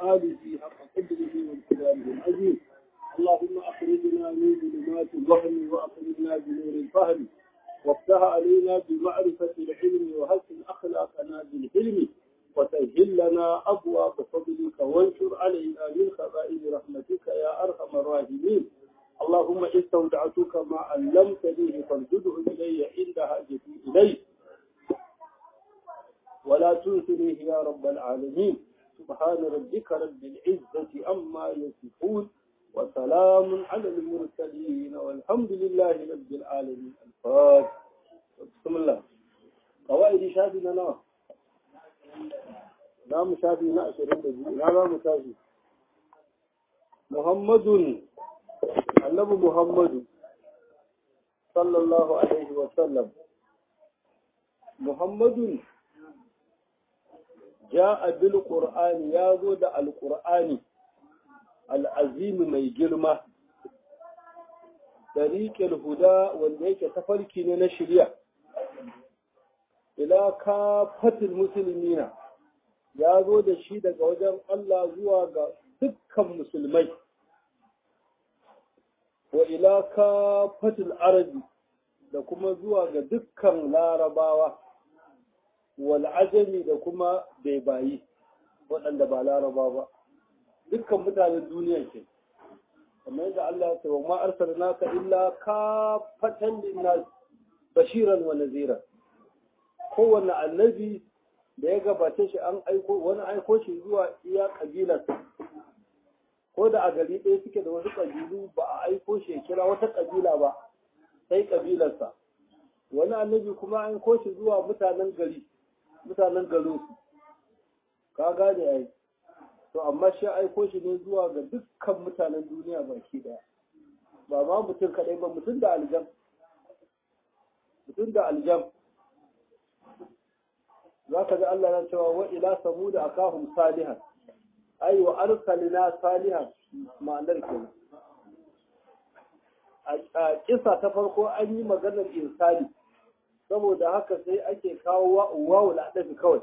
آله حق قدره وامتداره العظيم اللهم أخرجنا من ظلمات الوهم وأخرجنا بنور الفهم وافتح علينا بمعرفة العلم وحسن أخلاقنا بالحلم وسهل لنا أبواب فضلك وانشر علينا من خزائن رحمتك يا أرحم الراحمين اللهم استودعتك ما علمتني فارجده إلي عند حاجتي إليه ولا تنسنيه يا رب العالمين سبحان ربك رب العزة أما يصفون وسلام على المرسلين والحمد لله رب العالمين الفاتح بسم الله قواعد شافي لنا نعم شافي نأشر نعم شافي محمد النبي محمد صلى الله عليه وسلم محمد جاء بالقرآن يازود القرآن العظيم mai girma tariqul huda wanda yake tafarki ne na shirya ila kafatil muslimina ya zo da shi daga wajen Allah zuwa ga dukkan musulmai wa ila kafatil arabi da kuma zuwa ga dukkan larabawa wal ajami da kuma baibayi waɗanda ba laraba ba dukkan mutanen duniya ke kamar yadda Allah ya ce wa ma arsalnaka illa kafatan linnas bashiran wa nazira kowanne annabi da ya gabace shi an aiko wani aiko shi zuwa iya kabilarsa ko da a gari ɗaya suke da wasu ƙabilu ba a aiko shi ya kira wata ƙabila ba sai ƙabilarsa wani annabi kuma an aiko shi zuwa mutanen gari mutanen garinsu ka gane ai to amma shi aiko shi ne zuwa ga dukkan mutanen duniya baki daya ba ma mutum kadai ba mutum da aljam mutum da aljam za ka ga Allah na cewa wa ila samuda akahum salihan ai wa arsalina salihan ma'anar kenan a kisa ta farko an yi maganar insani saboda haka sai ake kawo wawu la'adafi kawai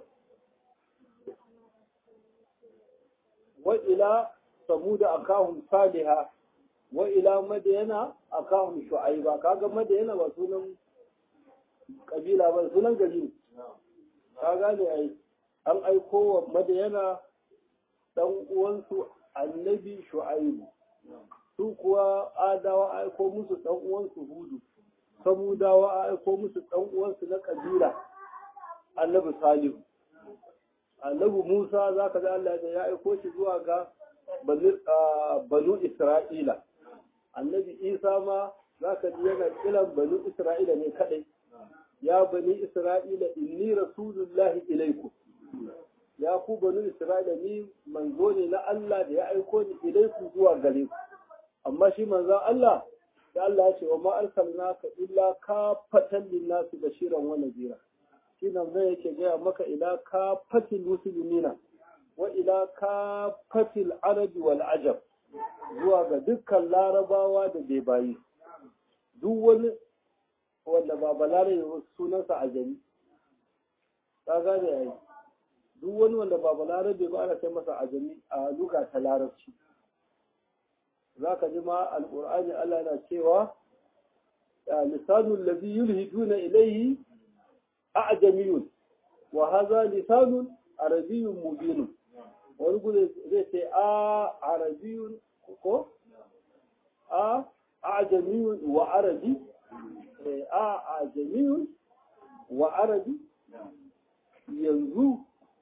wa ila samuda akahum saliha wa ila madayana akahum shu'aiba kaga madayana ba sunan kabila ba sunan gari ka gane ai an aiko wa madayana dan uwansu annabi shu'aibu su kuwa adawa aiko musu dan uwansu hudu samudawa aiko musu dan uwansu na kabila annabi salihu annabi Musa za ka ga Allah da ya aiko shi zuwa ga banu Isra'ila. Annabi Isa ma za ka ji yana kiran banu Isra'ila ne kadai. Ya bani Isra'ila inni rasulullahi ilaiku. Ya ku banu Isra'ila ni manzo ne na Allah da ya aiko ni ilaiku zuwa gare ku. Amma shi manzon Allah da Allah ya ce wa ma arsalnaka illa kafatan lin-nasi bashiran wa nadhira. shi nan zai yake gaya maka ila ka fatil musulmina wa ila ka fatil arabi wal ajab zuwa ga dukkan larabawa da bai bayi duk wani wanda ba balare sunansa a jami ta gane yayi duk wani wanda ba balare ba ana kai masa a jami a luga ta larabci za ka ji ma alƙur'ani Allah yana cewa lisanul ladhi yulhiduna ilayhi أعجمي وهذا لسان عربي مبين ونقول زي آ عربي كو آ أعجمي وعربي آ أعجمي وعربي yanzu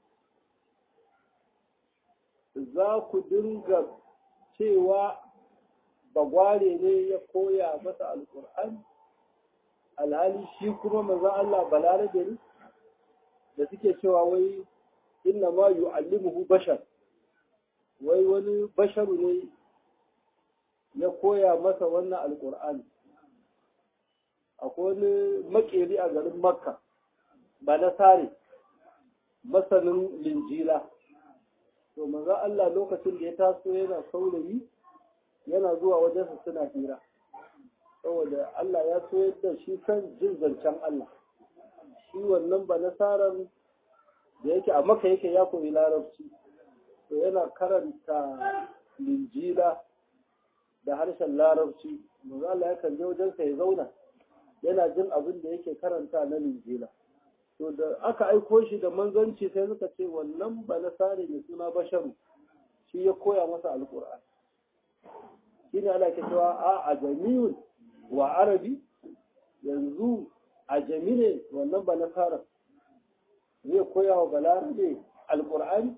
za ku dinga cewa bagware ne ya koya masa alkur'ani alhali shi kuma maza Allah balarabe ne da suke cewa wai inna ma yu'allimuhu bashar wai wani basharu ne ya koya masa wannan alkur'ani akwai wani makeri a garin makka ba na sare masanin linjila to maza Allah lokacin da ya taso yana saurayi yana zuwa wajensa suna hira saboda Allah ya so yadda shi san jin zancen Allah shi wannan ba nasaran da yake a maka yake ya koyi larabci to yana karanta linjila da harshen larabci manzo Allah ya kan je wajensa ya zauna yana jin abin da yake karanta na linjila to da aka aiko shi da manzanci sai suka ce wannan ba na sare mai suna basharu shi ya koya masa alkur'ani shi ne ana ke cewa a ajamiyun wa arabi yanzu ajami ne wannan ba na sara zai koya wa balarabe alkur'ani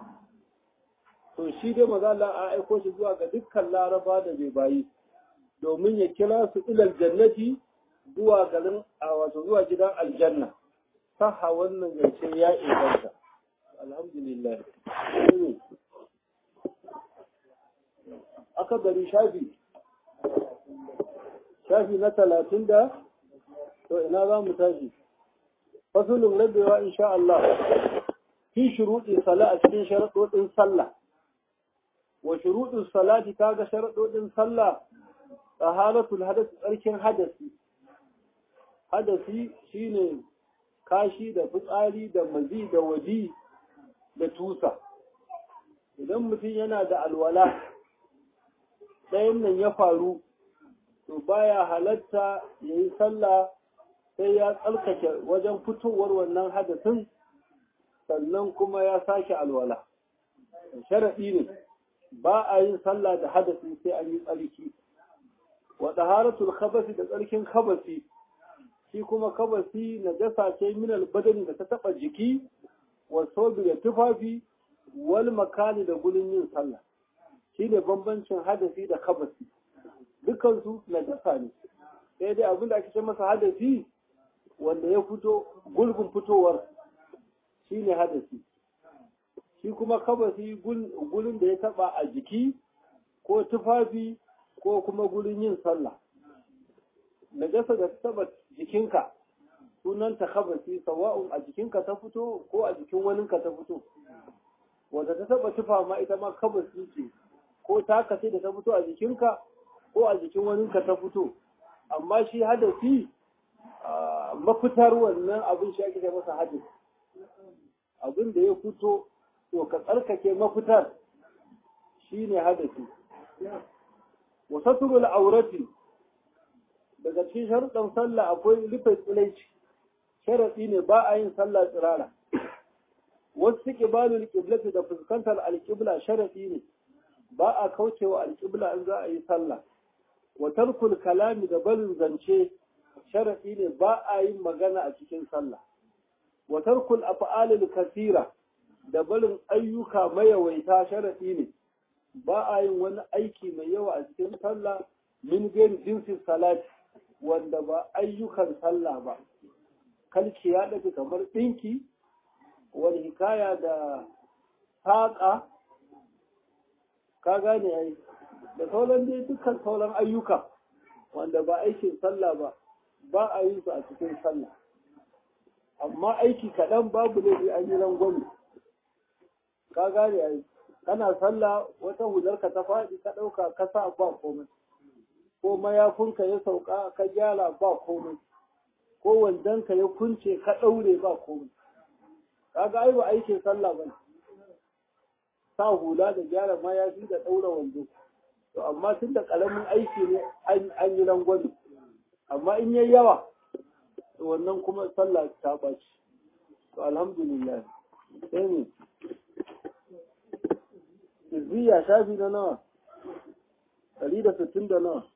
to shi dai maza Allah a aiko shi zuwa ga dukkan laraba da bai bayi domin ya kira su ilal jannati zuwa garin a wato zuwa gidan aljanna saha wannan zance ya inganta alhamdulillah aka bari shafi shafi na talatin da to ina za mu tashi fasulun rabewa insha Allah fi shuruɗi sala a cikin sharaɗoɗin sallah wa shuruɗin salati kaga sharaɗoɗin sallah taharatul hadasi tsarkin hadasi hadasi shine kashi da fitsari da mazi da wadi da tusa idan mutum yana da alwala ɗayan nan ya faru to baya halatta ya yi sallah sai ya tsarkake wajen fitowar wannan hadasin sannan kuma ya sake alwala sharaɗi ne ba a yin sallah da hadasi sai an yi tsarki wa taharatul khabasi da tsarkin khabasi shi kuma kabasi na jasa ce minal badani da ta taba jiki wa sobi da tufafi wal makani da gurin yin sallah shi ne bambancin hadasi da kabasi dukansu na jasa ne sai dai abin da ake ce masa hadasi wanda ya fito gulbin fitowar shi ne hadasi shi kuma kabasi gurin da ya taba a jiki ko tufafi ko kuma gurin yin sallah najasa da ta taba jikinka sunan ta khabasi sawa'un a jikinka ta fito ko a jikin waninka ta fito wanda ta taba tufa ma ita ma khabasi ce ko ta kace da ta fito a jikinka ko a jikin waninka ta fito amma shi hadasi mafitar wannan abin shi ake masa hadasi abin da ya fito to ka tsarkake mafitar shine hadasi wa satrul aurati daga cikin sharuɗan sallah akwai rufe tsilaici sharaɗi ne ba a yin sallah tsirara wasu suke balul kiblati da fuskantar alƙibla sharaɗi ne ba a kaucewa alƙibla in za a yi sallah wa tarkul kalami da barin zance sharaɗi ne ba a yin magana a cikin sallah wa tarkul af'alil kasira da barin ayyuka mayawaita sharaɗi ne ba a yin wani aiki mai yawa a cikin sallah min gairi jinsin salati wanda ba ayyukan sallah ba kalki ya daga kamar ɗinki wani hikaya da saƙa ka gane ai da sauran dai dukkan sauran ayyuka wanda ba aikin sallah ba ba a yi su a cikin sallah amma aiki kaɗan babu laifi an yi rangwame ka gane ai kana sallah wata hularka ta faɗi ka ɗauka ka sa ba komai ko mayafinka ya sauka ka gyara ba komai ko wandonka ya kunce ka ɗaure ba komai kaga ai ba aikin sallah ba sa hula da gyara mayafi da ɗaura wando to amma tun da ƙaramin aiki ne an yi rangwame amma in yayi yawa to wannan kuma sallah ta ɓaci to alhamdulillah sai ne Izziya shafi na nawa? Ɗari da sittin da nawa?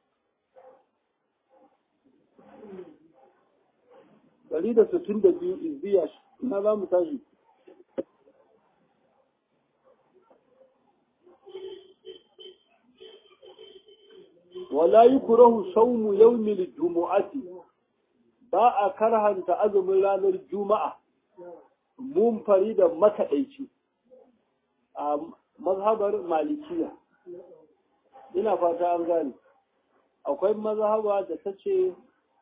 Ɗari da sittin da biyu izziya na za mu tashi. Wala yi kurahu saumu yaumil jumu'ati ba a karhanta azumin ranar juma'a mun fari da makaɗaici. a mazhabar malikiya ina fata an gane akwai mazhaba da ta ce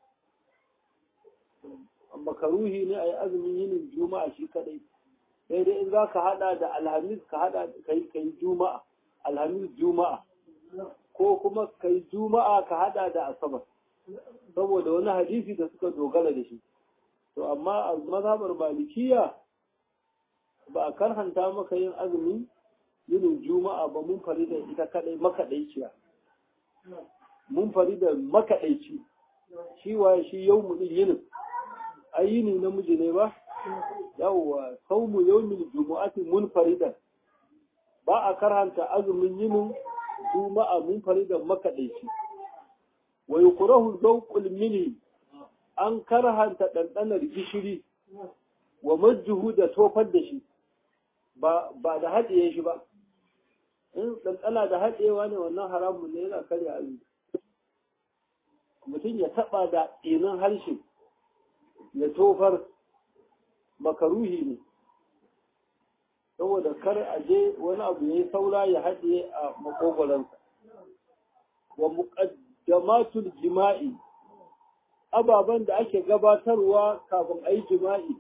makaruhi ne a yi azumin yinin juma'a shi kadai sai dai in za ka hada da alhamis ka hada kai kai juma'a alhamis juma'a ko kuma kai juma'a ka hada da asabar saboda wani hadisi da suka dogara da shi to amma a mazhabar malikiya ba a karhanta maka yin azumi yinin juma'a ba mun fari da ita kadai makaɗaiciya mun fari da makaɗaici shi waye shi yau mu ɗin yinin ai yini namiji ne ba yawwa saumu yawmin jumu'ati mun faridan ba a karanta azumin yinin juma'a mun faridan makaɗaici wa yukrahu zawqul mini an karhanta ɗanɗanar gishiri wa majjuhu da tofar da shi ba da haɗiye shi ba in ɗanɗana da haɗewa ne wannan haramun ne yana karya azumi mutum ya taɓa da ɗinin harshe ya tofar makaruhi ne saboda kar a je wani abu ya yi saura ya haɗe a makogoransa wa muƙaddamatul jima'i ababen da ake gabatarwa kafin a yi jima'i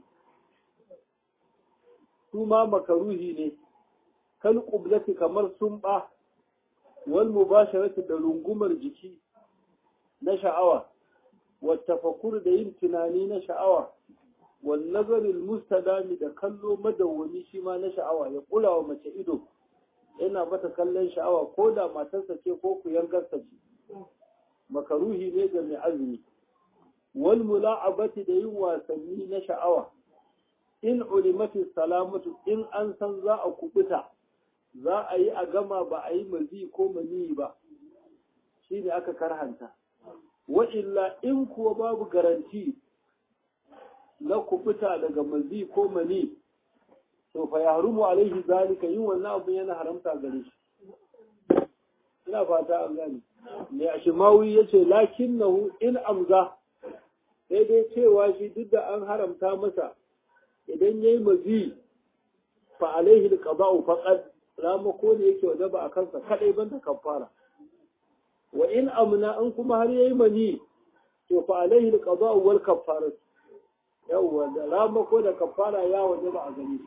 su ma makaruhi ne kal ƙublati kamar sumɓa wal mubasharati da rungumar jiki na sha'awa والتفكر da yin tunani na sha'awa wal nazaril mustadami da kallo madawwami shi ma na sha'awa ya kula wa mace ido yana mata kallon sha'awa ko da matarsa ce ko ku yankarsa ce makaruhi ne ga mai azumi wal mula'abati da yin wasanni na sha'awa in ulimati salamatu in an san za a kubuta za a yi a gama ba a yi mazi ko mani ba shi ne aka karhanta wa'illa in kuwa babu garanti na kubuta daga mazi ko mani to fa ya harumu alaihi zalika yin wannan abu yana haramta gare shi ina fata an gani mai ashimawi ya ce lakinnahu in amza sai dai cewa shi duk da an haramta masa idan ya yi mazi fa alaihi alqada'u faqad ramako ne yake wajaba a kansa kadai banda kafara wa in amna an kuma har yayi mani to fa alaihi alqada wal kaffara yawa da rama ko da kaffara ya waje ba a gani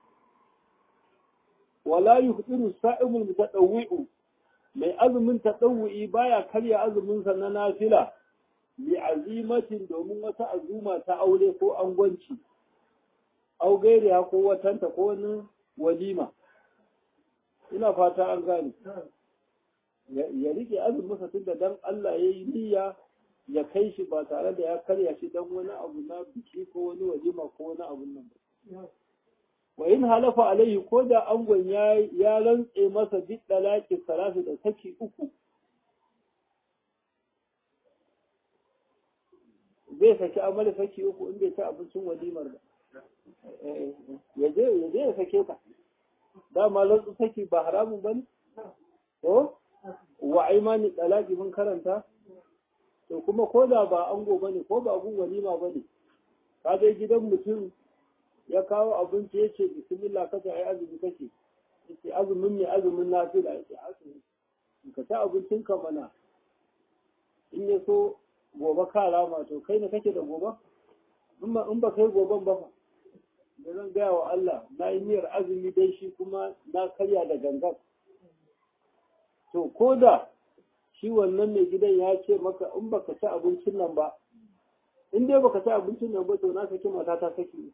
wala yuhdiru sa'imul mutadawwi'u mai azumin tadawwi baya karya azumin sa na nafila bi azimatin domin wata azuma ta aure ko angwanci au gairiya ko watanta ko wani walima ina fata an gane ya rike azumin tun da dan Allah ya yi niyya ya kai shi ba tare da ya karya shi dan wani abu na biki ko wani walima ko wani abu nan ba wa in halafa alaihi ko da angon ya ya rantse masa bi dalaki salatu da saki uku zai saki amali saki uku in bai ci abincin walimar ba ya je ya je ya sake ta dama rantsu saki ba haramun bane ko wa aimani talaki mun karanta to kuma ko da ba ango bane ko ba gun walima bane ka je gidan mutum ya kawo abinci ya ce bismillah kace ai azumi kake yace azumin ne azumin nafila yace azumi ka ta abincin ka mana in ya so gobe ka rama to kai ne kake da gobe in ba kai goben ba fa da zan gaya wa Allah na yi niyyar azumi dai shi kuma na karya da gangan to ko da shi wannan mai gidan ya ce maka in baka ci abincin nan ba in dai baka ci abincin nan ba to na saki mata ta saki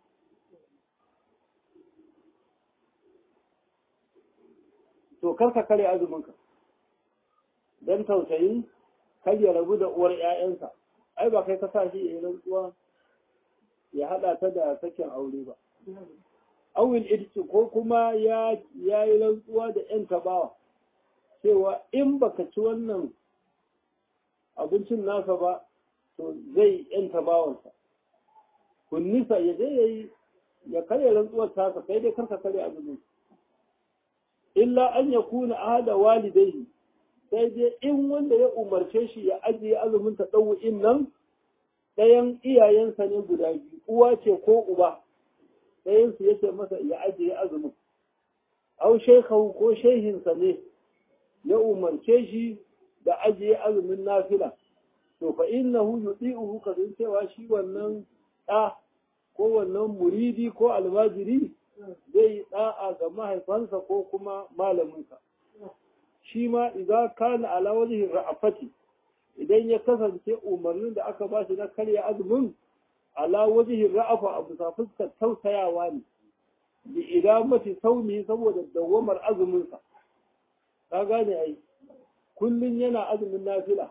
to kar ka kare azuminka don tausayin kar ya rabu da uwar 'ya'yansa ai ba kai ka sa shi ya rantsuwa ya haɗa ta da sakin aure ba awil idci ko kuma ya yi rantsuwa da 'yan tabawa cewa in baka ci wannan abincin nasa ba to zai yanta bawansa kunnisa ya je ya yi ya karya rantsuwar tasa kai dai karka karya azumin illa an ya kuna ahada walidai sai dai in wanda ya umarce shi ya ajiye azumin ta in nan ɗayan iyayensa ne guda biyu uwa ce ko uba ɗayansu ya ce masa ya ajiye azumin au shekahu ko shehinsa ne ya umarce shi da ajiye azumin nafila to fa innahu yuti'uhu kadin cewa shi wannan ɗa ko wannan muridi ko almajiri zai yi ɗa'a ga mahaifansa ko kuma malaminsa shi ma idan kana ala wajhi ra'afati idan ya kasance umarnin da aka ba shi na karya azumin ala wajhi ra'afa a bisa fuskar tausayawa ne bi idamati saumi saboda dawamar azuminsa ka gane ai kullun yana azumin nafila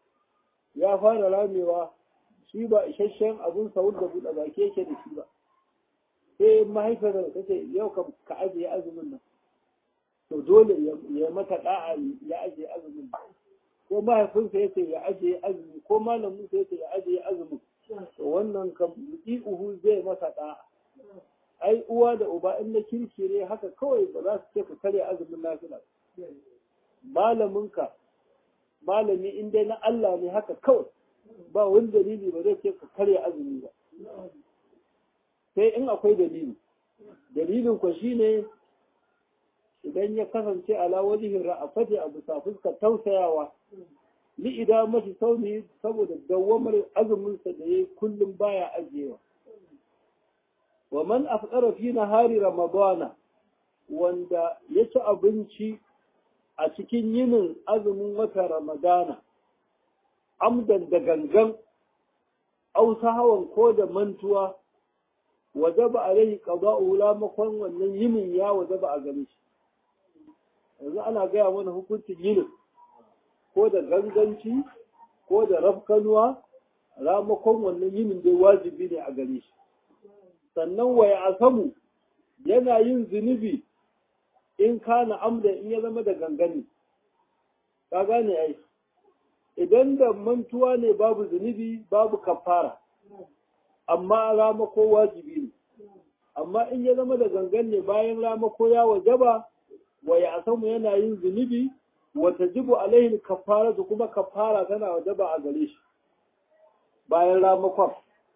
ya fara ramewa shi ba isasshen abun sahur da buɗe baki yake da shi ba sai mahaifar da kace yau ka ajiye azumin nan to dole ya mata da'a ya ajiye azumin ko mahaifinsa yace ya ajiye azumi ko malamin sa yace ya ajiye azumin to wannan kam uhu zai masa da'a ai uwa da uba in na kirki ne haka kawai ba za su ce ka karya azumin nafila malaminka malami in dai na Allah ne haka kawai ba wani dalili ba zai ce ka karya azumi ba sai in akwai dalili dalilin ku shine idan ya kasance ala wajihin ra'afati a bisa fuskar tausayawa li idan mashi sauni saboda dawamar azumin sa da yayi kullum baya ajiyewa wa man afqara fi nahari ramadana wanda ya ci abinci a cikin yinin azumin wata ramadana amdan da gangan au hawan ko da mantuwa wajaba alaihi qada'u la makon wannan yinin ya wajaba a gare shi yanzu ana gaya mana hukuncin yinin ko da ganganci ko da rafkanuwa ramakon wannan yinin dai wajibi ne a gare shi sannan waya asamu yana yin zunubi in kana amda in ya zama da gangane ka gane ai idan da mantuwa ne babu zunubi babu kafara amma ramako wajibi ne amma in ya zama da gangan ne bayan ramako ya wajaba wa ya asamu yana yin zunubi wa tajibu alaihi kafara da kuma kafara tana wajaba a gare shi bayan ramakon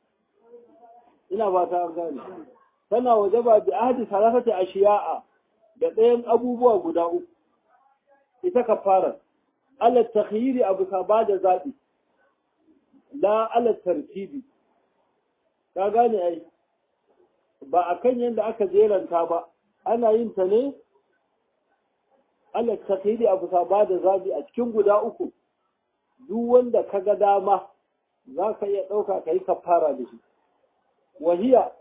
ina ba ta gane tana wajaba bi ahdi salasati ashiya'a da ɗayan abubuwa guda uku ita kafara ala takhyiri abu ka ba da zaɓi la ala tartibi ka gane ai ba a kan yadda aka jeranta ba ana yin ta ne ala takhyiri abu ka ba da zaɓi a cikin guda uku duk wanda ka ga dama za ka iya ɗauka ka yi kafara da shi wahiya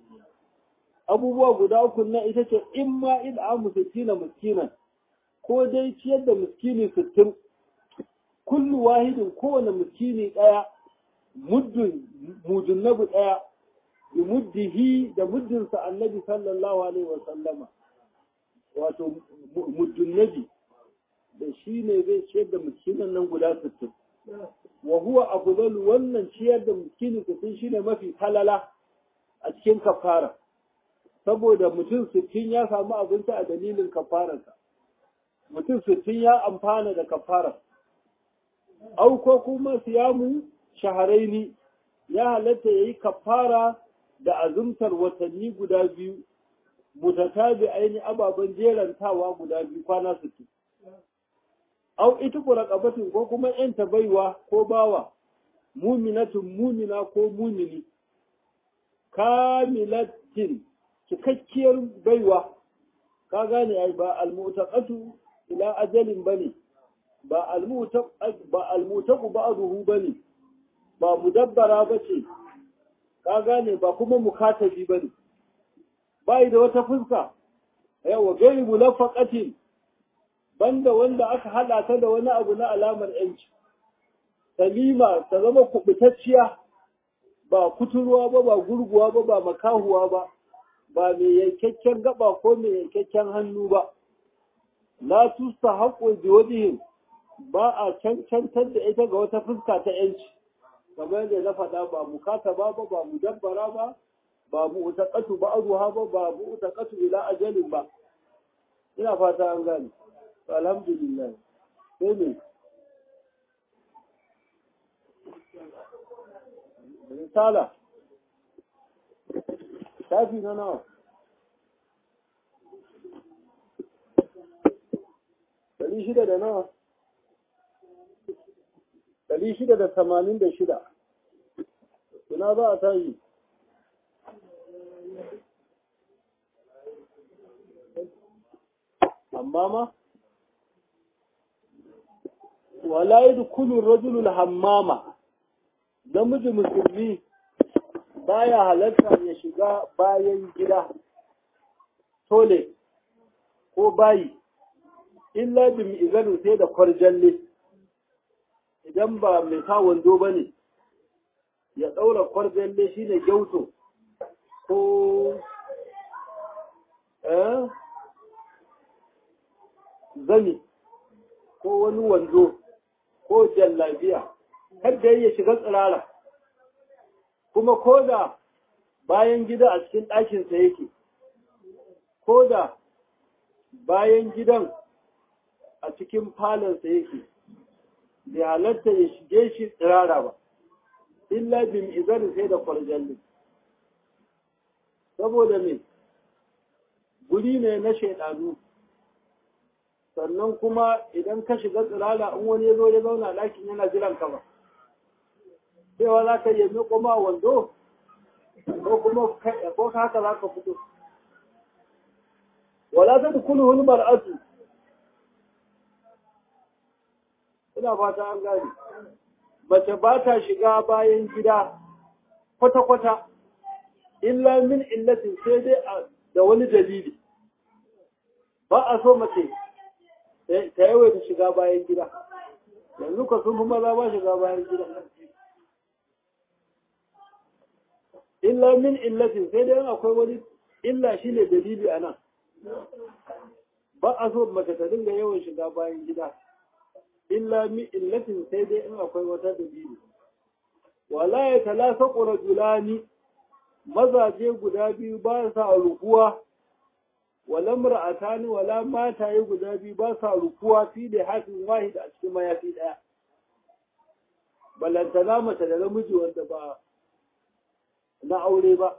abubuwa guda uku na ita ce in ma in amu sittina miskinan ko dai ciyar da miskini sittin kullu wahidin kowane miskini ɗaya muddin mudunnabu ɗaya bi muddihi da muddinsa annabi sallallahu alaihi wa sallama wato muddunnabi da shi ne zai ciyar da miskinan nan guda sittin wa huwa afdalu wannan ciyar da miskini sittin shine mafi falala a cikin kafara saboda mutum sittin ya samu abinci a dalilin kafararsa mutum sittin ya amfana da kafara au ko kuma siyamu shaharaini ya halatta ya yi kafara da azumtar watanni guda biyu mutatabi aini ababen jerantawa guda biyu kwana sittin au ita raqabatin ko kuma yanta baiwa ko bawa muminatun mumina ko mumini kamilatin cikakkiyar baiwa ka gane ai ba almutaqatu ila ajalin bane ba almutaq ba almutaqu ba'dahu bane ba mudabbara bace ka gane ba kuma mukatabi bane bai da wata fuska yawa gairi mulafaqatin banda wanda aka hada ta da wani abu na alamar yanci salima ta zama kubutacciya ba kuturwa ba ba gurguwa ba ba makahuwa ba ba mai yankakken gaba ko mai yankakken hannu ba la tusta haƙo bi wajihim ba a cancantar da ita ga wata fuska ta yanci kamar yadda na faɗa ba mukata ba ba ba mu dabbara ba ba mu utaqatu ba aruha ba ba mu utaqatu ila ajalin ba ina fata an gane alhamdulillah sai ne risala shafi na nawa ɗari shida da nawa ɗari shida da tamanin da shida ina za a tayi amma ma wala yadkhulu ar-rajulu al-hammama namiji musulmi baya halarta ya shiga bayan gida tole ko bayi illa bi mi'zarin sai da kwarjalle idan ba mai sa wando ba ne ya ɗaura kwarjalle shi ne gyauto ko eh, zani ko wani wando ko jallabiya kada ya shiga tsirara kuma ko da bayan gida a cikin ɗakinsa yake ko da bayan gidan a cikin falonsa yake bai halatta ya shige shi tsirara ba illa bin izarin sai da kwarjalli saboda me guri ne na shaidanu sannan kuma idan ka shiga tsirara in wani ya zo ya zauna ɗakin yana jiran ka ba cewa za ka yi miƙo ma wando ko kuma ko haka za ka fito wala ta dukulu wani mar'atu ina fata an gani mace ba ta shiga bayan gida kwata-kwata illa min illatin sai dai da wani dalili ba a so mace ta yawaita shiga bayan gida yanzu ka sun fi maza ba shiga bayan gida illa min illatin sai dai akwai wani illa shi ne dalili a nan ba a so mace ta dinga yawan shiga bayan gida illa min illatin sai dai in akwai wata dalili wala ya talasa rajulani mazaje guda biyu ba sa rukuwa wala mar'atani wala mataye guda biyu ba sa rukuwa fi da hafin wahid a cikin mayafi daya balantana mace da namiji wanda ba na aure ba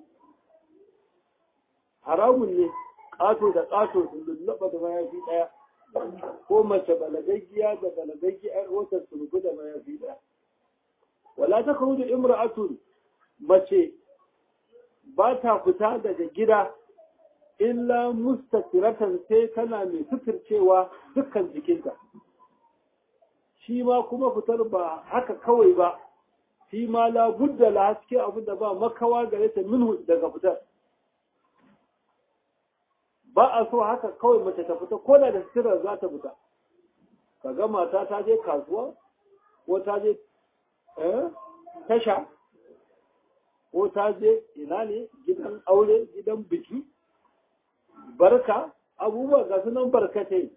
haramun ne ƙato da ƙato sun lullaba da mayafi ɗaya ko mace balagaggiya da balagaggiyar wata surgu da mayafi ɗaya wala ta kawo da imra'atun mace ba ta fita daga gida illa mustatiratan sai tana mai suturcewa dukkan jikinta shi ma kuma fitar ba haka kawai ba shi ma la budda la haske abin da ba makawa gare ta minhu daga fitar ba a so haka kawai mace ta fita ko da da sirra za ta fita ka ga mata ta je kasuwa ko ta je tasha ko ta je ina ne gidan aure gidan biki barka abubuwa ga sunan barkatai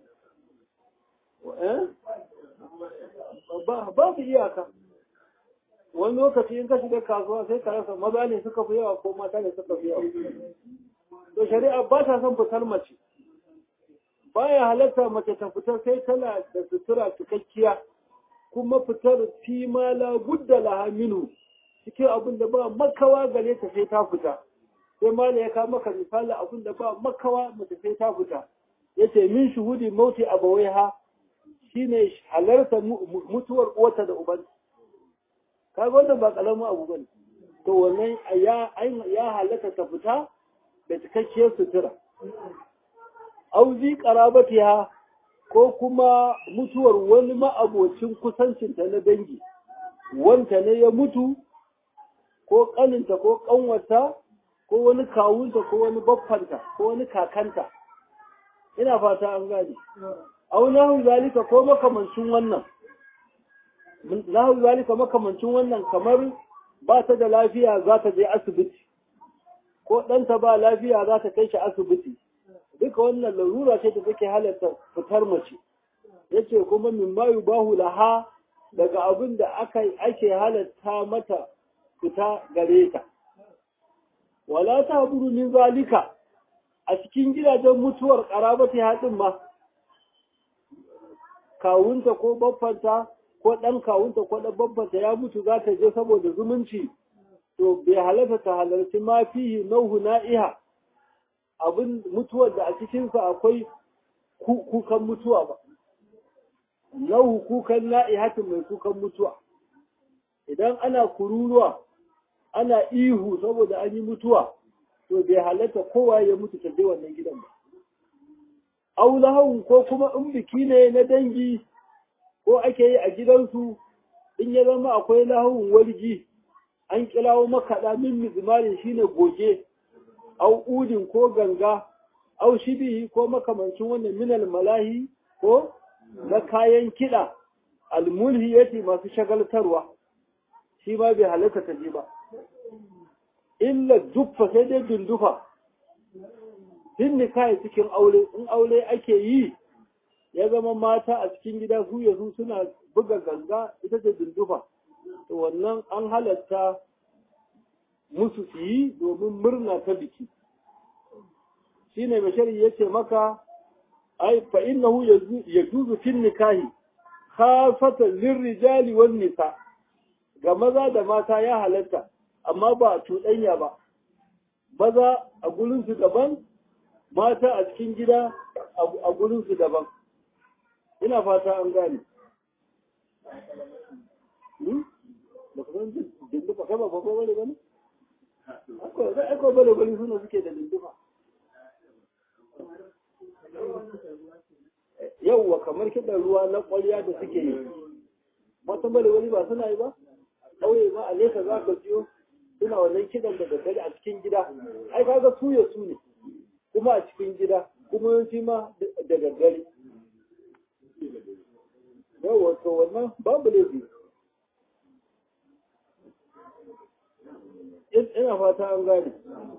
babu iyaka wani lokaci in ka shiga kasuwa sai ka rasa maza ne suka fi yawa ko mata ne suka fi yawa to shari'a ba ta son fitar mace baya halatta mace ta fita sai tana da sutura cikakkiya kuma fitar fi ma la budda laha minhu cikin abin da ba makawa gare ta sai ta fita sai ma ya kawo maka misali abin da ba makawa mace sai ta fita yace min shuhudi mauti abawaiha shine halarta mutuwar uwarta da uban kaga wannan ba kalamin abu bane to wannan ya ya halatta ta fita da cikakkiyar sutura auzi qarabatiha ko kuma mutuwar wani ma'abocin kusancinta na dangi wanta ne ya mutu ko kaninta ko kanwata ko wani kawunta ko wani baffanta ko wani kakanta ina fata an gane au nahu zalika ko makamancin wannan nahu zalika makamancin wannan kamar ba ta da lafiya za ta je asibiti ko ɗanta ba lafiya za ta kai shi asibiti duka wannan larura ce da take halarta fitar mace yace kuma min ma yubahu laha daga abin da aka ake halarta mata fita gare ta wala ta buru min zalika a cikin gidajen mutuwar karabati haɗin ma kawunta ko baffanta ko ɗan kawunta ko ɗan baffanta ya mutu za ta je saboda zumunci to bai halarta ta halarci ma fihi nauhu na'iha abin mutuwar da a cikinsa akwai kukan mutuwa ba nauhu kukan na'ihatin mai kukan mutuwa idan ana kururuwa ana ihu saboda an yi mutuwa to bai halatta kowa ya mutu ta je wannan gidan ba aulahun ko kuma in biki ne na dangi ko ake yi a gidansu in ya zama akwai lahun walgi an kirawo makaɗa min mizmarin shine goge au udin ko ganga au shibihi ko makamancin wannan minal malahi ko na kayan kiɗa almulhiyati masu shagaltarwa shi ma bai halatta ta ji ba illa duffa sai dai dundufa din nikahi cikin aure in aure ake yi ya zama mata a cikin gida su yanzu suna buga ganga ita ce dundufa to wannan an halatta musu su yi domin murna ta biki shine mai shari'a yace maka ai fa innahu yajuzu fil nikahi khafatan lirrijali wan nisa ga maza da mata ya halatta amma ba a cuɗanya ba maza a gurin su daban mata a cikin gida a gurin su daban ina fata an gane ba ka san dindufa kai ba ba ba bane bane akwai bane bane suna suke da dindufa yauwa kamar kiɗan ruwa na ƙwarya da suke yi wata bane wani ba suna yi ba ƙauye ba a nesa za ka jiyo suna wannan kiɗan da daddare a cikin gida ai kaga su ya su ne kuma a cikin gida kuma yawanci ma da daddare yauwa to wannan babu laifi ina fata an gane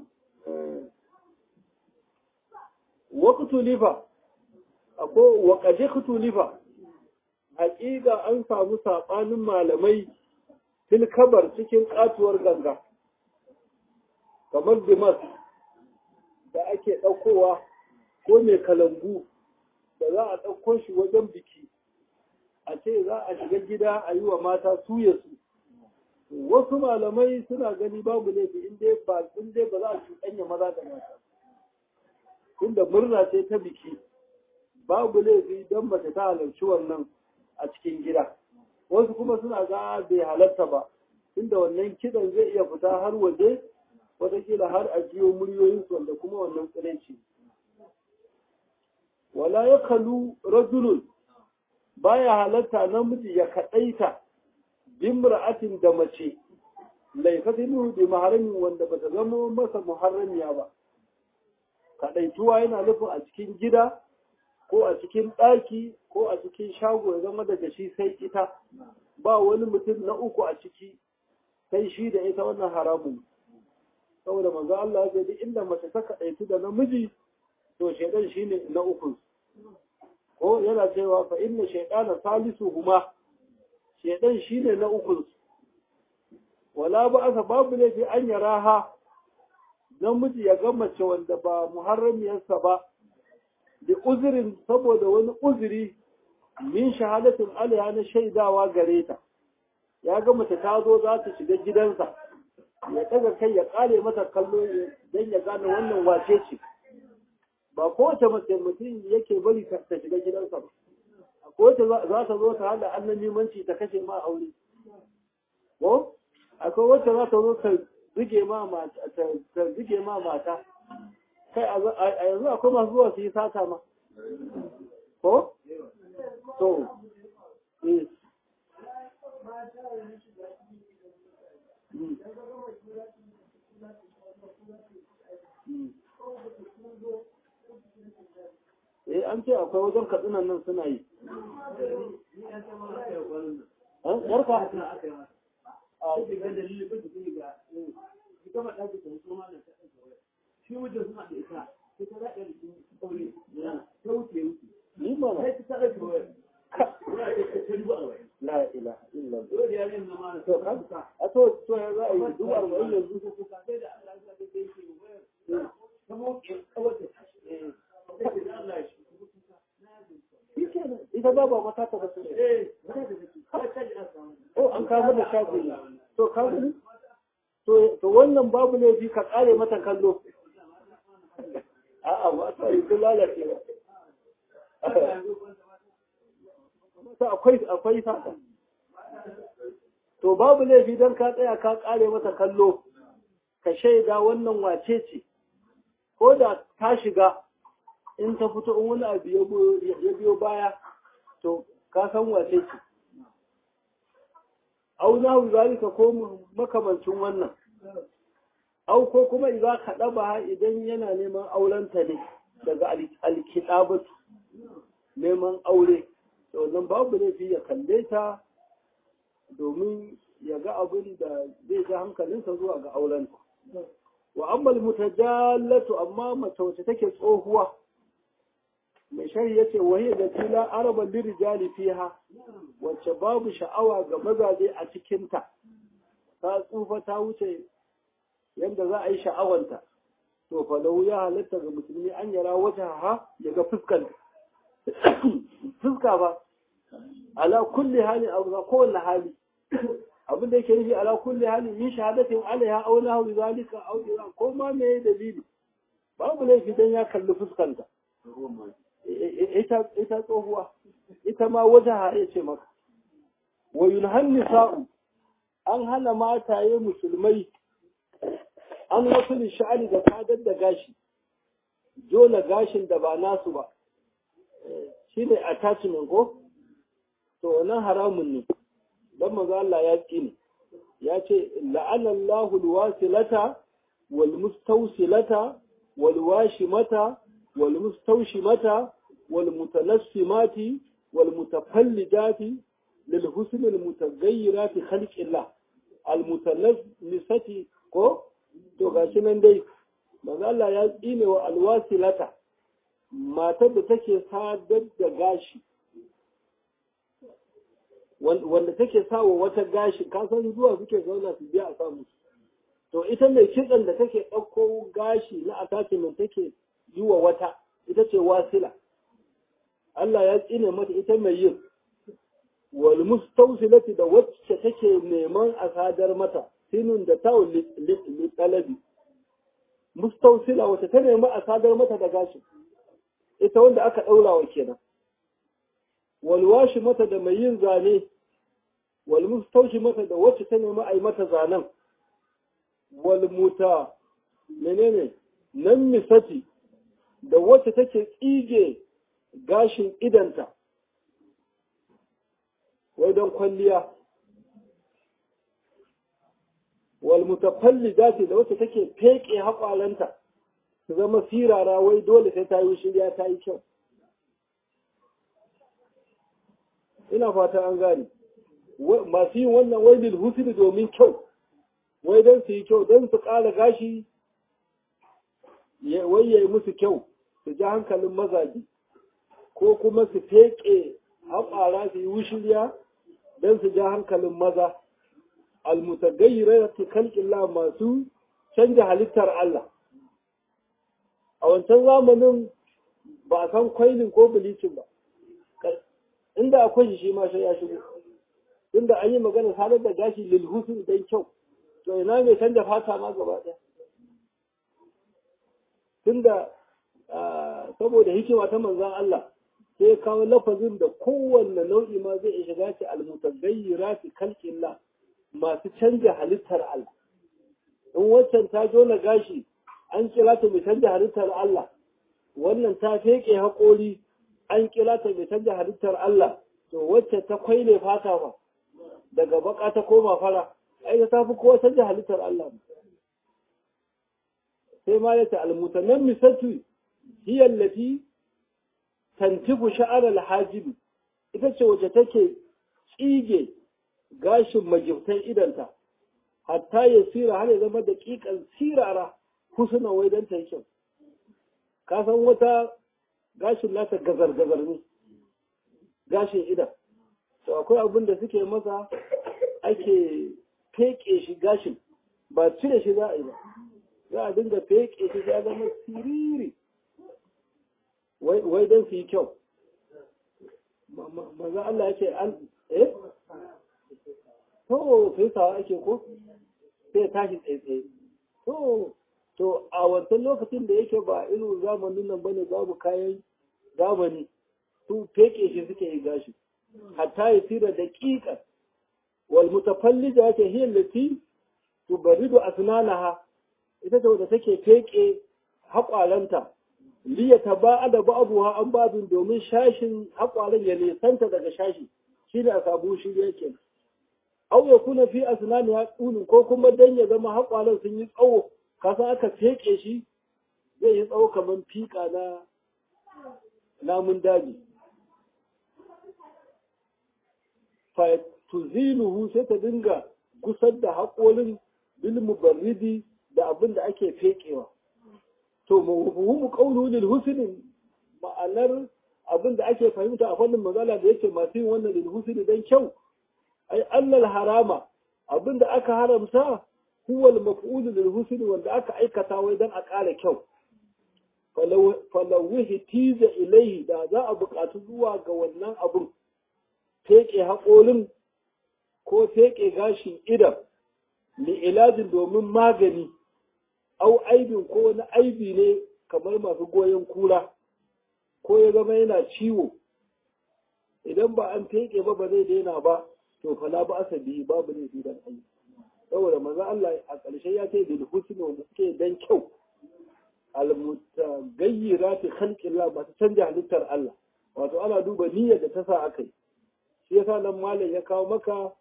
waqtu lifa ako waƙaje kutulifa haƙiƙa an samu saɓanin malamai fil kabar cikin ƙatuwar ganga kamar dimas da ake ɗaukowa ko mai kalambu da za a ɗauko shi wajen biki a ce za a shiga gida a yi wa mata suya su wasu malamai suna gani babu laifi in dai ba ba za a cuɗanya maza da mata inda murna ce ta biki babu laifi don mace ta halarci wannan a cikin gida wasu kuma suna ga bai halarta ba inda wannan kidan zai iya fita har waje watakila har a jiyo muryoyinsu wanda kuma wannan tsiranci wala ya kalu rajulun baya halarta namiji ya kaɗaita bimra'atin da mace laifatin bi maharamin wanda bata zama masa muharramiya ba kaɗaituwa yana nufin a cikin gida ko a cikin ɗaki ko a cikin shago ya zama daga shi sai ita ba wani mutum na uku a ciki sai shi da ita wannan haramun saboda manzo Allah ya ce inda mace ta kaɗaitu da namiji to shaidan shine na uku ko yana cewa fa inna shaydana salisu huma shaidan shine na uku wala ba asa babu laifi an yaraha namiji ya ga mace wanda ba muharramiyarsa ba da uzurin saboda wani uzuri min shahadatin alaiha na shaidawa gare ta ya ga mace ta zo za ta shiga gidansa ya daga kai ya kare mata kallo don ya gane wannan wace ce ba kowace mace mutum yake bari ta shiga gidansa ba kowace za ta zo ta hada annan limanci ta kashe ma aure ko akwai wacce za ta zo ta zige ma mata ta zige ma mata kai a yanzu akwai masu zuwa su yi sata ma ko to eh eh an ce akwai wajen katsinan nan suna yi yarka a shi wajen suna da ita ita za a yi aure ta wuce wuce ni ma sai ta ɗauke wayar wayar ta ta dubu arba'in la ilaha illa dole ya yin zama da to kan a to to ya za a yi dubu arba'in yanzu su kuka sai da Allah ya sa da yake wayar ta moke kawai ta tashi sai da Allah ya shi ita ba ba mata ta basu ne eh sai da take har ta ji an samu oh an kawo da shafi ne to ka gani to to wannan babu laifi ka kare mata kallo a'a ba ta yi sun lalace ba to akwai akwai sata to babu laifi dan ka tsaya ka kare mata kallo ka shaida wannan wace ce ko da ta shiga in ta fito in wani abu ya biyo baya to ka san wace ce au nahu zalika ko makamancin wannan au ko kuma idan ka daba idan yana neman aurenta ne daga alkitabatu neman aure to nan babu laifi ya kalle ta domin ya ga abin da zai ga hankalinsa zuwa ga auren wa amma mutajallatu amma mace wacce take tsohuwa mai shari yace wahiya da tila araba lirijali fiha wacce babu sha'awa ga mazaje a cikinta ta tsufa ta wuce yadda za a yi sha'awanta to fa lahu ya halatta ga musulmi an yara wata ha ya ga fuskan fuska ba ala kulli hali aw ga kowanne hali abin da yake nufi ala kulli hali min shahadatin alaiha aw lahu zalika aw ila ko ma me dalili babu laifi dan ya kalli fuskanta ita ita tsohuwa ita ma wata ya ce maka wa yunhan nisa'u an hana mataye musulmai an wasu sha'ani da kadar da gashi dole gashin da ba nasu ba shi ne attachment ko to wannan haramun ne don maza Allah ya ne ya ce la'anallahu alwasilata wal mustawsilata wal washimata wal mustawshimata wal mutanassimati wal mutafallidati lil husn al mutaghayyirati khalqillah al mutanassimati ko to gashi nan dai manzo Allah ya tsine wa alwasilata matar da take sadar da gashi wanda take sawa wata gashi ka san zuwa suke zauna su biya a samu to ita mai kitsan da take ɗauko gashi na attachment take yi wa wata ita ce wasila Allah ya tsine mata ita mai yin wal mustawsilati da wacce take neman a sadar mata sinun da tawo talabi mustausila wata ta nemi a sadar mata da gashi ita wanda aka ɗaura wa kenan walwashi mata da mai yin zane wal mustaushi mata da wacce ta nemi a yi mata zanen wal muta menene nan misati da wacce take tsige gashin idanta wai don kwalliya wal mutafallidati da wacce take feke haƙwalanta su zama sirara wai dole sai ta yi shirya ta yi kyau ina fata an gane masu yin wannan wai lil husni domin kyau wai don su yi kyau don su ƙara gashi wai ya yi musu kyau su ji hankalin mazaji ko kuma su feke haƙwara su yi wushiriya don su ja hankalin maza almutagayyirati khalqillah masu canja halittar Allah a wancan zamanin ba a san kwailin ko bilicin ba inda akwai shi ma sai ya shigo inda an yi magana sadar da gashi lil husn dan kyau to ina mai canja fata ma gaba ɗaya tunda saboda hikima ta manzon Allah sai kawo lafazin da kowanne nau'i ma zai iya shiga ce almutagayyirati khalqillah masu canja halittar Allah. In waccan ta jona gashi an kira ta mai canja halittar Allah, wannan ta feke haƙori an kira ta mai canja halittar Allah, to wacce ta kwaile fata ba, daga baka ta koma fara, ai ta fi kowa canja halittar Allah. Sai ma ya ta almutanen misatu hiyallati tantifu sha'ar alhajibi, ita ce wacce take tsige gashin magibtan idanta hatta ya sira har ya zama da ƙiƙan sirara husuna wai don ta yi kyau ka san wata gashin nata gazar-gazar ne gashin idan to akwai abin da suke masa ake feke shi gashin ba cire shi za a yi ba za a dinga feke shi ya zama siriri wai don su yi kyau maza Allah ya ce an eh to fesawa ake ko sai tashi tsaitsaye to to a wancan lokacin da yake ba irin zamanin nan bane babu kayan zamani su feke shi suke yi gashi hatta ya tira da ƙiƙa wal mutafallija yake hiya lati tubaridu asnanaha ita ce wadda take feke haƙwalanta liya taba'ada ba'abuha an babin domin shashin haƙwalan ya nisanta daga shashi shi ne a sabu shi yake au ya kuna fi asnani ya tsulun ko kuma dan ya zama haƙwalan sun yi tsawo kasa aka feke shi zai yi tsawo kamar fiƙa na namun daji fa tuziluhu sai ta dinga gusar da haƙorin bil mubarridi da abin da ake fekewa to mafhumu qawlu lil husni ma'anar abin da ake fahimta a fannin magana da yake masu yin wannan lil husni dan kyau ai allal harama abin da aka haramta huwa al maf'ul lil husni wanda aka aikata wai dan a ƙara kyau falawihi tiza ilaihi da za a buƙatu zuwa ga wannan abin feƙe haƙorin ko feƙe gashin idan li ilajin domin magani au aibin ko wani aibi ne kamar masu goyon kura ko ya zama yana ciwo idan ba an feƙe ba ba zai daina ba to fala ba asa bihi babu ne fi dan ayi saboda manzo Allah a ƙarshe ya ce bil husni wanda suke dan kyau almutagayyirati khalqillah masu canja halittar Allah wato ana duba niyyar da ta sa aka yi shi yasa nan malam ya kawo maka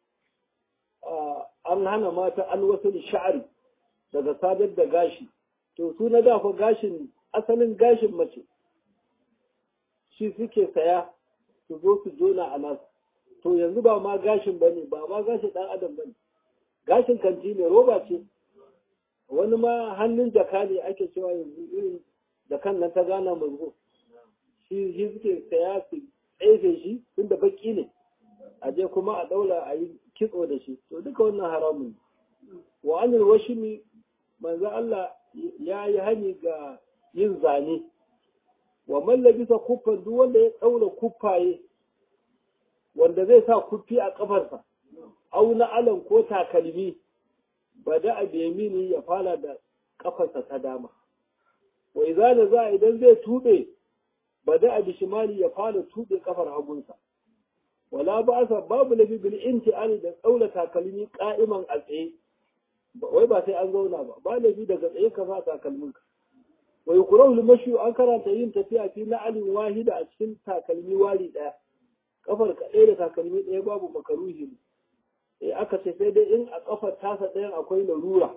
an hana mata an wasu sha'ari daga sadar da gashi to su na dafa gashin asalin gashin mace shi suke saya su zo su jona a nasu to yanzu ba ma gashin bane ba ma gashin dan adam bane gashin kanti ne roba ce wani ma hannun jaka ne ake cewa yanzu irin jakan nan ta gana mazgo shi shi suke saya su tsefe shi tun da baki ne a je kuma a daula a yi kitso da shi to duka wannan haramun wa anil washimi manzo Allah ya yi hani ga yin zane wa mallabisa kuffan duk wanda ya daura kuffaye wanda zai sa kuffi a kafarsa au na alan ko takalmi bada a biyamini ya fara da kafarsa ta dama wa idza za idan zai tube bada a bishimali ya fara tube kafar hagunsa wala ba sa babu lafi bil inti'ali da tsaula takalmi qa'iman a tsaye wai ba sai an zauna ba ba lafi daga tsaye ka sa takalmin ka wa yukrahu mashi an karanta yin tafiya fi na'alin wahida a cikin takalmi wari daya kafar ka ɗaya da takalmi ɗaya babu makaruhi eh aka ce sai dai in a kafar tasa ɗayan akwai larura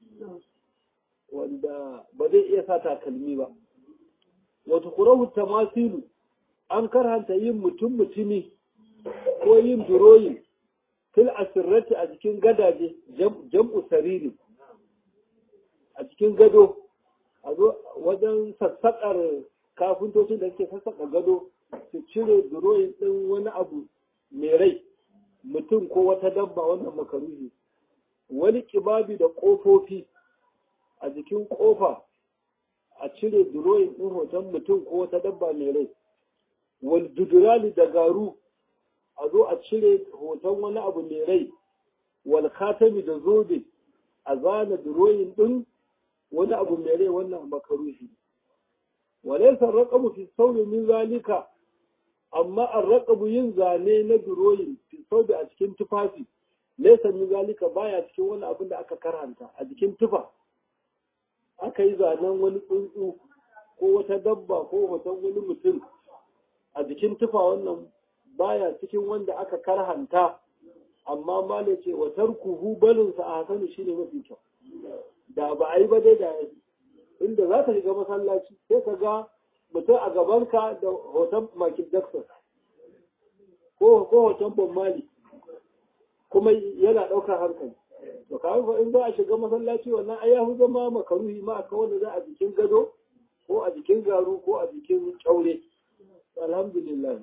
wanda ba zai iya sa takalmi ba wata kurahu tamasilu an karhanta yin mutum mutumi ko yin duroyi fil asirrati a cikin gadaje jam'u sariri a cikin gado a zo wajen sassaƙar kafintocin da suke sassaƙa gado su cire duroyin ɗin wani abu mai rai mutum ko wata dabba wannan makaruhi wani kibabi da ƙofofi a jikin ƙofa a cire duroyin ɗin hoton mutum ko wata dabba mai rai wal dudurali da garu a zo a cire hoton wani abu mai rai wal khatami da zobe a zana duroyin ɗin wani abu mai rai wannan makaruhi walaysa raqabu fi sawmi min zalika amma ar-raqabu yin zane na duroyin fi sawbi a cikin tufafi laysa min zalika baya cikin wani abin da aka karanta a jikin tufa aka yi zanen wani tsuntsu ko wata dabba ko hoton wani mutum a jikin tufa wannan baya cikin wanda aka karhanta amma mala ce wa tarkuhu balinsa a hasanu shine mafi kyau da ba a yi ba dai da inda za ka shiga masallaci sai ka ga mutum a gabanka da hoton Michael Jackson ko hoton Bob Marley kuma yana ɗaukar hankali to kawai fa in za a shiga masallaci wannan ai ya fi zama makaruhi ma aka wanda za a jikin gado ko a jikin garu ko a jikin kyaure alhamdulillah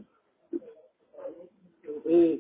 eh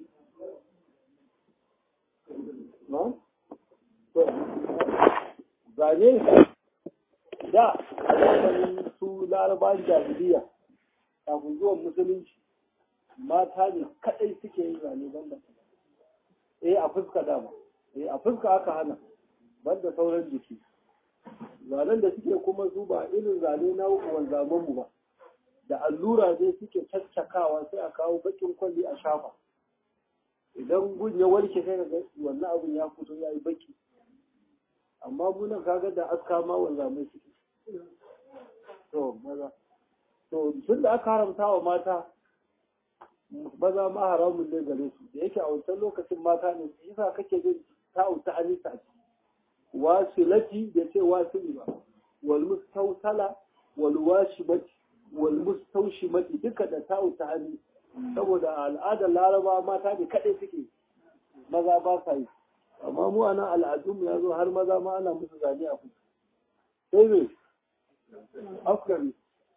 na to zane da a zamanin su larabawan jahiliya kafin zuwan musulunci mata ne kadai suke yin zane banda eh a fuska dama eh a fuska aka hana banda sauran jiki zanen da suke kuma su ba irin zane na wanzaman mu ba da allura ne suke caccakawa sai a kawo bakin kwalli a shafa idan gun ya warke sai ga wannan abin ya fito ya yi baki amma munan kaga da aska ma wanzamai suke to maza to tun da aka haramta wa mata maza ma haramun ne gare su da yake a wancan lokacin mata ne su yasa kake jin ta'auta anisa ce wasilati da ce wasili ba wal mustausala wal washibati wal mustawshimati duka da ta'u ta hannu saboda al'adar laraba mata ne kaɗai suke maza ba sa yi amma mu ana al'adun ya zo har maza ma ana musu zane a kusa sai ne afgani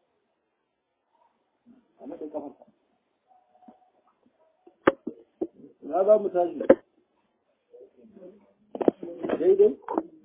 a naɗin kafarsa na za mu tashi daidai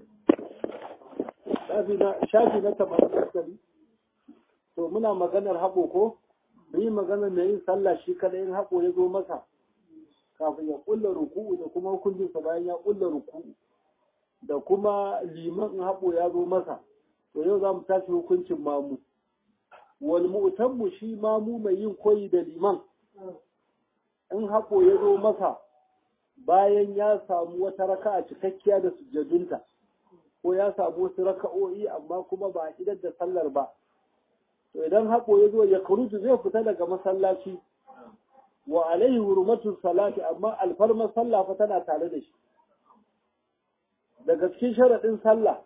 shafi na tamanin to muna maganar haɓo ko mu yi maganar mai yin sallah shi kada yin haƙo ya zo masa kafin ya ƙulla ruku'u da kuma hukuncinsa bayan ya ƙulla ruku'u da kuma liman in haƙo ya zo masa to yau za mu tashi hukuncin mamu wal mu'tammu shi mamu mai yin koyi da liman in haƙo ya zo masa bayan ya samu wata raka'a cikakkiya da sujjadunta ko ya samu wasu raka'o'i amma kuma ba a idar da sallar ba to idan haƙo ya zo ya kurutu zai fita daga masallaci wa alaihi hurmatun salati amma alfarmar sallah fa tana tare da shi daga cikin sharaɗin sallah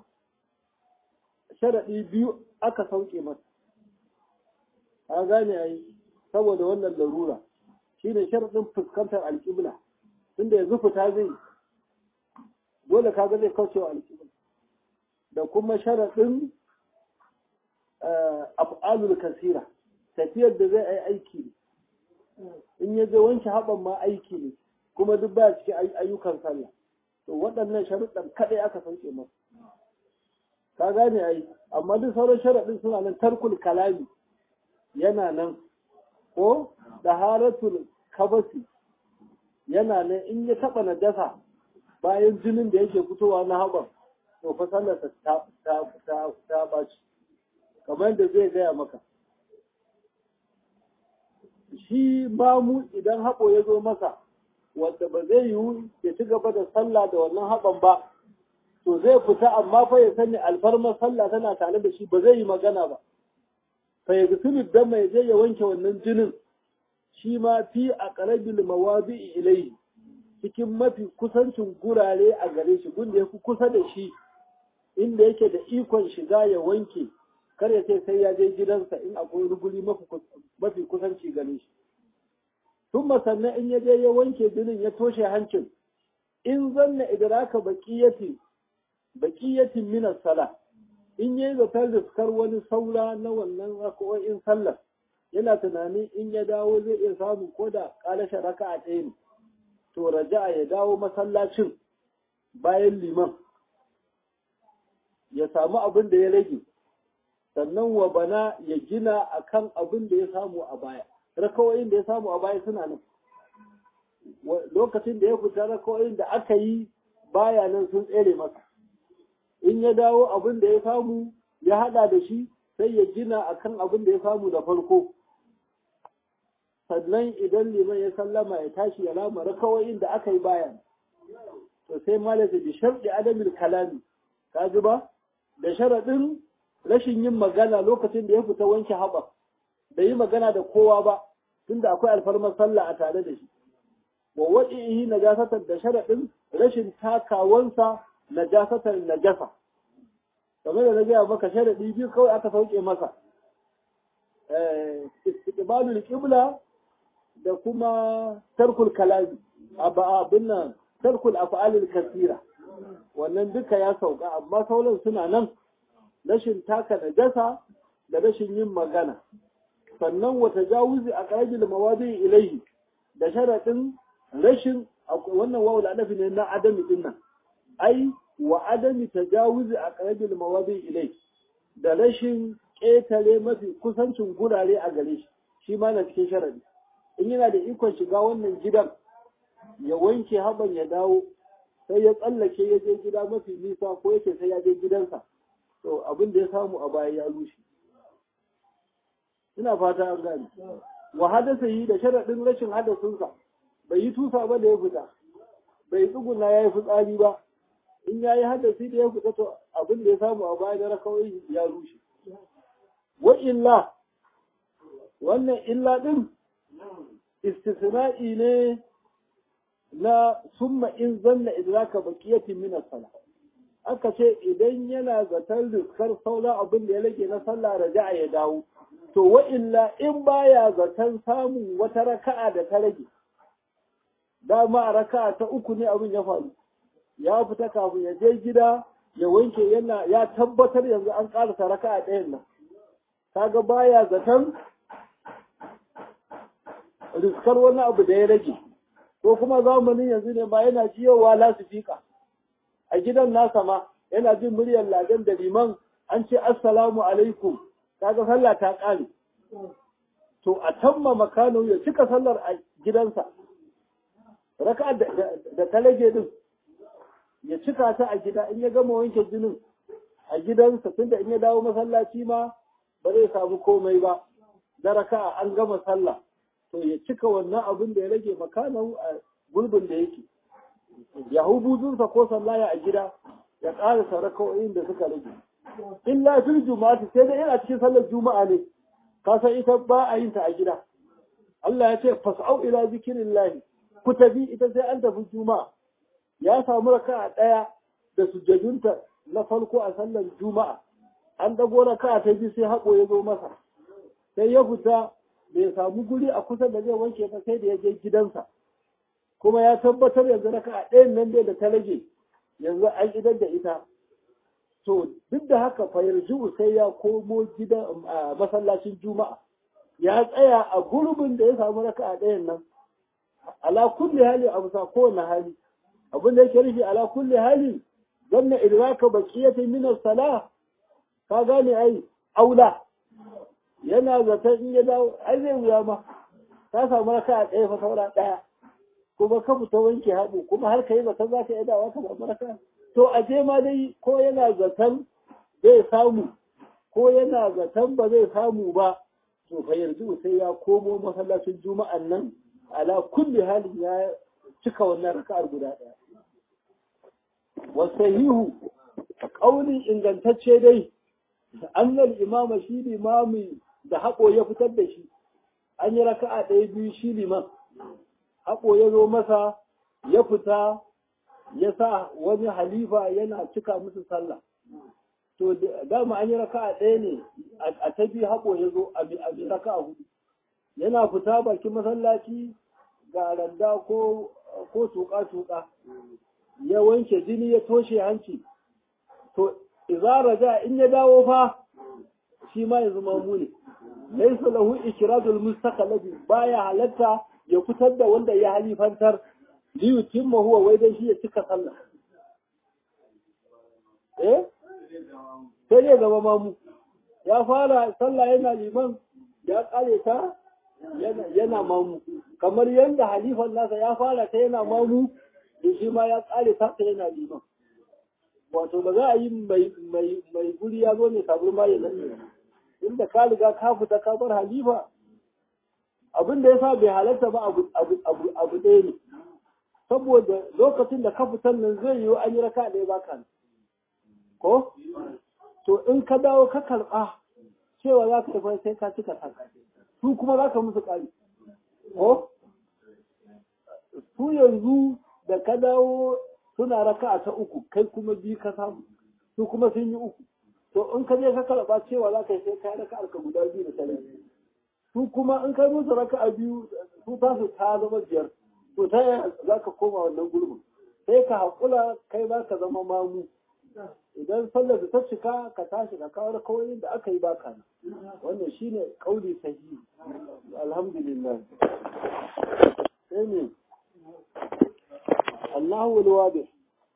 sharaɗi biyu aka sauke masa a gane ai saboda wannan larura shine sharaɗin fuskantar alƙibla tunda yanzu fita zai dole kaga zai kauce wa alƙibla da kuma sharaɗin af'alul kasira tafiyar da zai yi aiki ne in ya je wanke haɓan ma aiki ne kuma duk ba cikin ayyukan sallah to waɗannan sharuɗan kaɗai aka sauke masa ka gane ai amma duk sauran sharaɗin suna nan tarkul kalami yana nan ko daharatul kabasi yana nan in ya taɓa najasa bayan jinin da yake fitowa na haɓar to fa sallarsa ta ta ta ɓaci kamar da zai gaya maka shi mamu idan haɓo ya zo masa wanda ba zai yiwu ya ci gaba da sallah da wannan haɓan ba to zai fita amma fa ya sani alfarmar sallah tana tare da shi ba zai yi magana ba fa ya gusulu dan mai je ya wanke wannan jinin shi ma fi a qarabil mawadi'i ilayhi cikin mafi kusancin gurare a gare shi gunda yafi kusa da shi inda yake da ikon shiga ya wanke kar ya ce sai ya je gidansa in akwai ruguli mafi kusanci gare shi tun sannan in ya je ya wanke jinin ya toshe hancin in zanna idraka baqiyatin baqiyatin min as-sala in yayi zatar riskar wani saura na wannan raka'o'in sallar yana tunanin in ya dawo zai iya samu ko da kalashin raka'a ɗaya ne to raja'a ya dawo masallacin bayan liman ya samu abin da ya rage sannan wa bana ya gina akan abin da ya samu a baya rakawoyin da ya samu a baya suna nan lokacin da ya fita rakawoyin da aka yi baya nan sun tsere masa in ya dawo abin da ya samu ya hada da shi sai ya gina akan abin da ya samu da farko sannan idan liman ya sallama ya tashi ya lama rakawoyin da aka yi baya to sai malaka bi sharɗi adamin kalami ka ji ba da sharaɗin rashin yin magana lokacin da ya fita wanke haɓa da yi magana da kowa ba tunda akwai alfarmar sallah a tare da shi wa wa'ihi najasatar da sharaɗin rashin takawansa najasatar najasa kamar da na gaya maka sharaɗi biyu kawai aka sauke masa istiqbalul qibla da kuma tarkul kalami abin nan tarkul af'alil kasira wannan duka ya sauka amma sauran suna nan rashin taka najasa da rashin yin magana sannan wata jawuzi a ƙarajin mawadi ilaihi da sharaɗin rashin wannan wawul adafi ne na adami din nan ai wa adami tajawuzi a ƙarajin mawadi ilaihi da rashin ƙetare mafi kusancin gurare a gare shi shi ma na cikin sharaɗi in yana da ikon shiga wannan gidan ya wanke haban ya dawo sai ya tsallake ya je gida mafi nisa ko yake sai ya je gidansa to abin da ya samu a baya ya rushe ina fata an gane wa hadasa yi da sharaɗin rashin hadasinsa bai yi tusa ba da ya fita bai tsuguna ya yi fitsari ba in ya yi hadasi da ya fita to abin da ya samu a baya da rakawai ya rushe wa illa wannan illa din istisna'i ne na summa in zanna idraka baqiyatin min as-salah aka ce idan yana zatar riskar saura abin da ya rage na sallah raja'a ya dawo to wa illa in baya zaton samun wata raka'a da ta rage dama a raka'a ta uku ne abin ya faru ya fita kafin ya je gida ya wanke yana ya tabbatar yanzu an karasa raka'a ɗayan nan kaga baya zaton riskar wani abu da ya rage ko kuma zamanin yanzu ne ba yana jiyowa lasifika a gidan nasa ma yana jin muryar ladan da liman an ce assalamu alaikum kaga sallah ta ƙare to a tamma makano ya cika sallar a gidansa raka da ta rage din ya cika ta a gida in ya gama wanke jinin a gidansa tunda in ya dawo masallaci ma ba zai samu komai ba da raka an gama sallah to ya cika wannan abin da ya rage makano a gulbin da yake ya hubuzunsa ko sallaya a gida ya ƙarasa raka'o'in da suka rage illa fil juma'ati sai dai yana cikin sallar juma'a ne ka san ita ba a yin ta a gida Allah ya ce fas'au ila zikrillah ku tafi ita sai an tafi juma'a ya samu raka'a daya da sujjadunta na farko a sallar juma'a an dago raka'a ta biyu sai hako ya zo masa sai ya fita bai samu guri a kusa da zai wanke ba sai da ya je gidansa kuma ya tabbatar yanzu raka'a ɗayan nan dai da ta rage yanzu an idar da ita to duk da haka fa yarju sai ya komo gidan masallacin juma'a ya tsaya a gurbin da ya samu raka'a ɗayan nan ala kulli hali abu sa kowane hali abin da yake rufi ala kulli hali zanna idraka baqiyati min as-salah ka gane ai aula yana zata in ya dawo ai zai wuya ma ka samu raka'a ɗaya fa saura ɗaya kuma ka fita wanke haɗu kuma har ka yi zaton za ka yi dawa ka samu raka'a to a je ma dai ko yana zaton zai samu ko yana zaton ba zai samu ba to fa yanzu sai ya komo masallacin juma'an nan ala kulli halin ya cika wannan raka'ar guda ɗaya wasahihu ƙaunin ingantacce dai annal imama shi limami da haƙo ya fitar da shi an yi raka'a ɗaya biyu shi liman haƙo ya zo masa ya fita ya sa wani halifa yana cika musu sallah to dama an yi raka'a ɗaya ne a ta biyu haƙo ya zo a bi raka'a hudu yana fita bakin masallaci ga randa ko ko tuƙa-tuƙa ya wanke jini ya toshe hanci to idza raja in ya dawo fa shi ma yanzu mamu ne laysa lahu ikradul mustaqalabi baya halatta ya fitar da wanda ya halifantar li yutimma huwa wai dai shi ya cika sallah eh sai ya zama mamu ya fara sallah yana liman ya kare ta yana mamu kamar yadda halifan nasa ya fara ta yana mamu da shi ma ya kare ta ta yana liman wato ba za a yi mai guri ya zo ne sabon maye nan inda ka riga ka fita ka bar halifa abin da ya sa bai halarta ba abu ɗaya ne saboda lokacin da ka fitan nan zai yi an yi raka ɗaya baka ko to in ka dawo ka karɓa cewa za ka tafi sai ka cika ta su kuma za ka musu ƙari ko su yanzu da ka dawo suna raka ta uku kai kuma biyu ka samu su kuma sun yi uku to in ka je ka karɓa cewa za ka yi sai ka yi raka ka guda biyu da tare su kuma in kai musu raka a biyu su ta su ta zama biyar to ta yaya za ka koma wannan gurbin sai ka haƙula kai za ka zama mamu idan sallar da ta cika ka tashi ka kawo kawai da aka yi baka wannan shine kauli sahihi alhamdulillah sai ne Allahu alwadi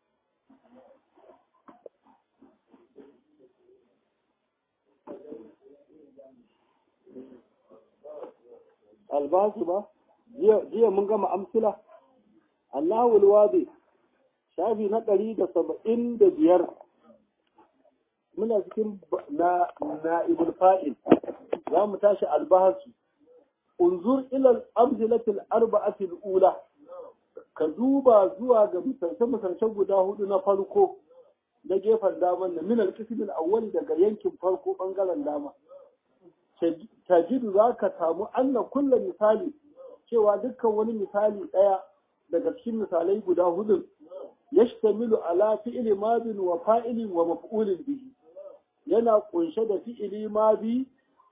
albasu ba jiya mun gama amsila Allahu alwadi shafi na ɗari da saba'in da biyar muna cikin na na'ibul fa'il za mu tashi albahasu unzur ilal amzilatil arba'atil ula ka duba zuwa ga misalce-misalce guda hudu na farko na gefen daman na minal kismin awwali daga yankin farko bangaren dama tajidu za ka samu anna kulla misali cewa dukkan wani misali ɗaya daga cikin misalai guda hudu yashtamilu ala fi'li madin wa fa'ilin wa maf'ulin bihi yana kunshe da fi'ili madi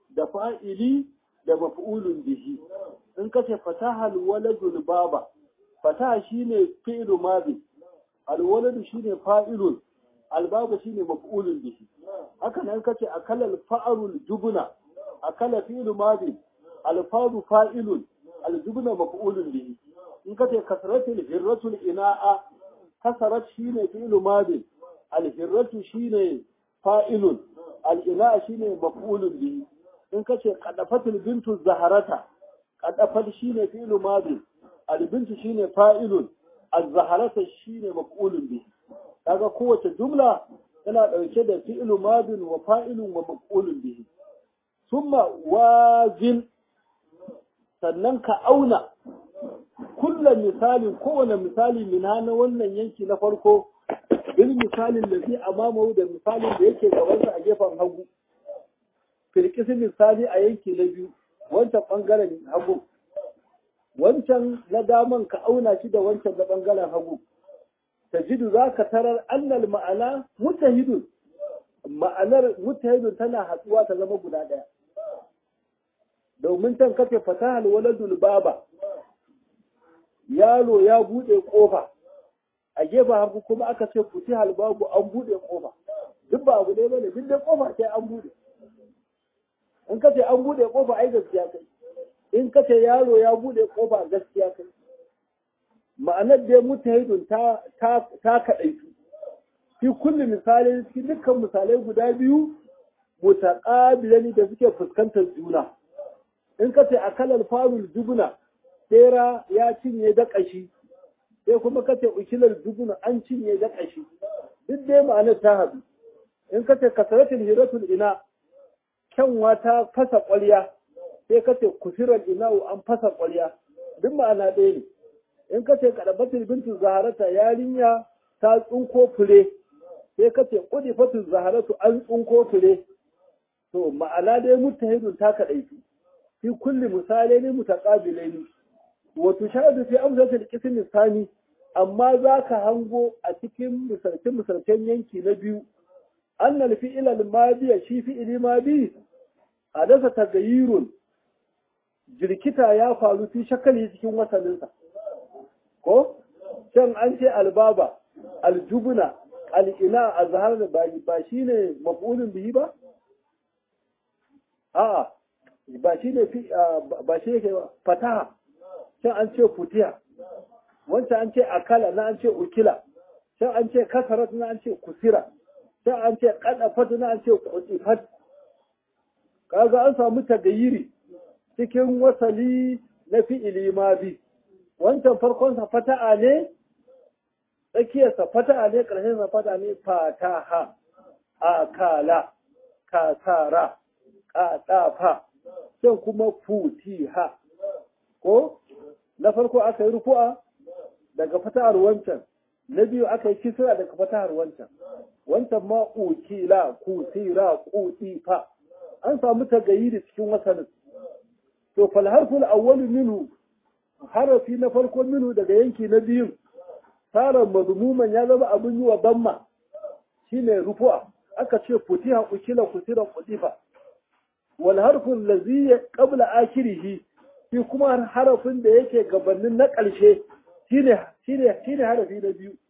da fa'ili da maf'ulun bihi in ka ce fataha alwaladul baba fataha shine fi'lu madi alwaladu shine fa'ilun albabu shine maf'ulun bihi haka nan kace akala alfa'arul jubna akala fi'lu madi alfaru fa'ilun aljubna maf'ulun bihi in kace kasratul hirratul ina'a kasarat shine fi'lu madi alhirratu shine fa'ilun al'ina'a shine maf'ulun bihi in kace qadafatul bintu zaharata qadafat shine fi'lu madi albintu shine fa'ilun az-zaharata shine maf'ulun bihi kaga kowace jumla tana dauke da fi'lu madin wa fa'ilun wa maf'ulun bihi thumma wazin sannan ka auna kullum misalin kowane misali mina na wannan yanki na farko bil misalin da fi amamahu da misalin da yake gabansa a gefen hagu firkisi misali a yanki na biyu wancan bangaren hagu wancan na daman ka auna shi da wancan na bangaren hagu tajidu za ka tarar annal ma'ana mutahidun ma'anar mutahidun tana hatsuwa ta zama guda ɗaya domin can kace fatahal waladul baba yaro ya bude kofa a gefen hagu kuma aka ce futihal babu an bude kofa duk ba abu ɗaya bane duk dai kofa sai an bude in kace an bude kofa ai gaskiya kai in kace yaro ya bude kofa gaskiya kai ma'anar da mutahidun ta ta ta kadaitu fi kulli misali cikin dukkan misalai guda biyu mutaqabilani da suke fuskantar juna in kace akalal farul jubna bera ya cinye da kashi sai kuma kace ukilar jubna an cinye da kashi duk dai ma'anar ta haɗu in kace kasaratul hiratul ina kyanwa ta fasa ƙwarya sai kace kusirar ina'u an fasa ƙwarya duk ma'ana ɗaya ne in kace kadabatul bintu zaharata yarinya ta tsunko fure sai kace qudifatul zaharatu an tsunko fure to ma'ana dai mutahidun ta kadaitu fi kulli misalaini mutaqabilaini wa tushahadu fi amsalatil qism thani amma zaka hango a cikin misalcin misalcen yanki na biyu annal fi'il al-madi shi fi'ili madi hadasa tagayyurun jirkita ya faru fi shakali cikin wasalinsa ko can an ce albaba aljubuna al'ina a zahar da ba shi ne mafulin bihi ba? a'a ba shi ne ba shi yake ba fataha can an ce futiya wancan an ce akala na an ce ukila can an ce kasarat na an ce kusira can an ce kadafat na an ce kutifat kaga an samu tagayiri cikin wasali na fi'ili ma bi wancan farkonsa fata'a ne tsakiyarsa fata'a ne ƙarshensa fata'a ne fataha akala kasara ƙaɗafa sai kuma futiha ko na farko aka yi rufu'a daga fata'ar wancan na biyu aka yi kisra daga fata'ar wancan wancan ma ukila kusira kutifa an samu tagayiri cikin wasanin to fal harful awwalu minhu harafi na farko minhu daga yanki na biyun tsarin mazmuman ya zama abin yi wa damma shine rufu'a aka ce futiha ukila kusira kudifa wal harfun lazi qabla akhirih shi kuma harafin da yake gabanin na ƙarshe shine shine shine harafi na biyu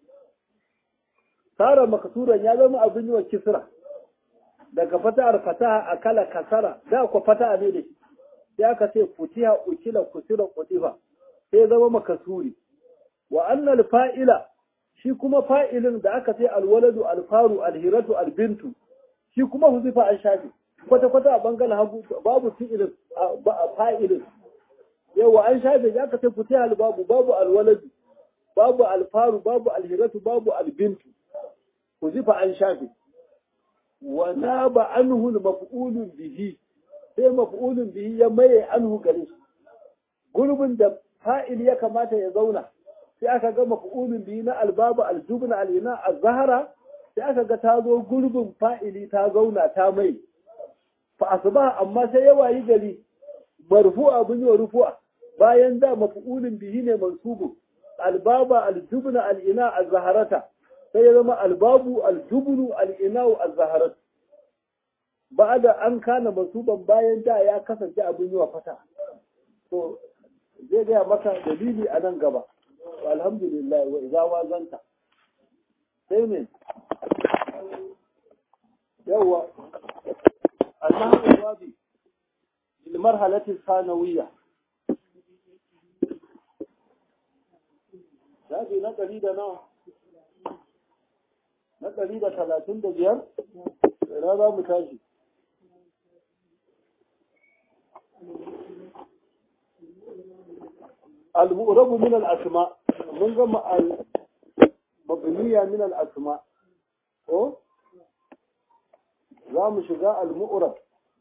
tsarin makasuran ya zama abin yi wa kisra daga fata'ar fataha akala kasara da ku fata'a ne da shi sai aka ce futiha ukila kusira kudifa sai zama makasuri wa annal fa'ila shi kuma fa'ilin da aka ce alwaladu alfaru alhiratu albintu shi kuma huzifa an shafi kwata-kwata a bangaren hagu babu fi'ilin fa'ilin yawa an shafe ya aka ce fiti babu babu alwaladu babu alfaru babu alhiratu babu albintu huzifa an shafe wa na ba anhu maf'ulun bihi sai maf'ulun bihi ya maye anhu gare shi gurbin da fa'il ya kamata ya zauna sai aka ga maf'ulun bihi na albabu aljubna alina azhara sai aka ga ta zo gurbin fa'ili ta zauna ta mai fa asba amma sai ya wayi gari marfu'a bin wa rufu'a bayan da maf'ulun bihi ne mansubu albaba aljubna alina azharata sai ya zama albabu aljubnu alina azharata ba da an kana masuban bayan da ya kasance abin yi wa fata to zai gaya maka dalili a nan gaba alhamdulillah wa iza wazanta sai ne yawa annahu wabi bil marhalati sanawiyya shafi na ɗari da nawa na ɗari da talatin da biyar ina za mu tashi المؤرب من الأسماء من جمع المبنية من الأسماء أو زام شجاع المؤرب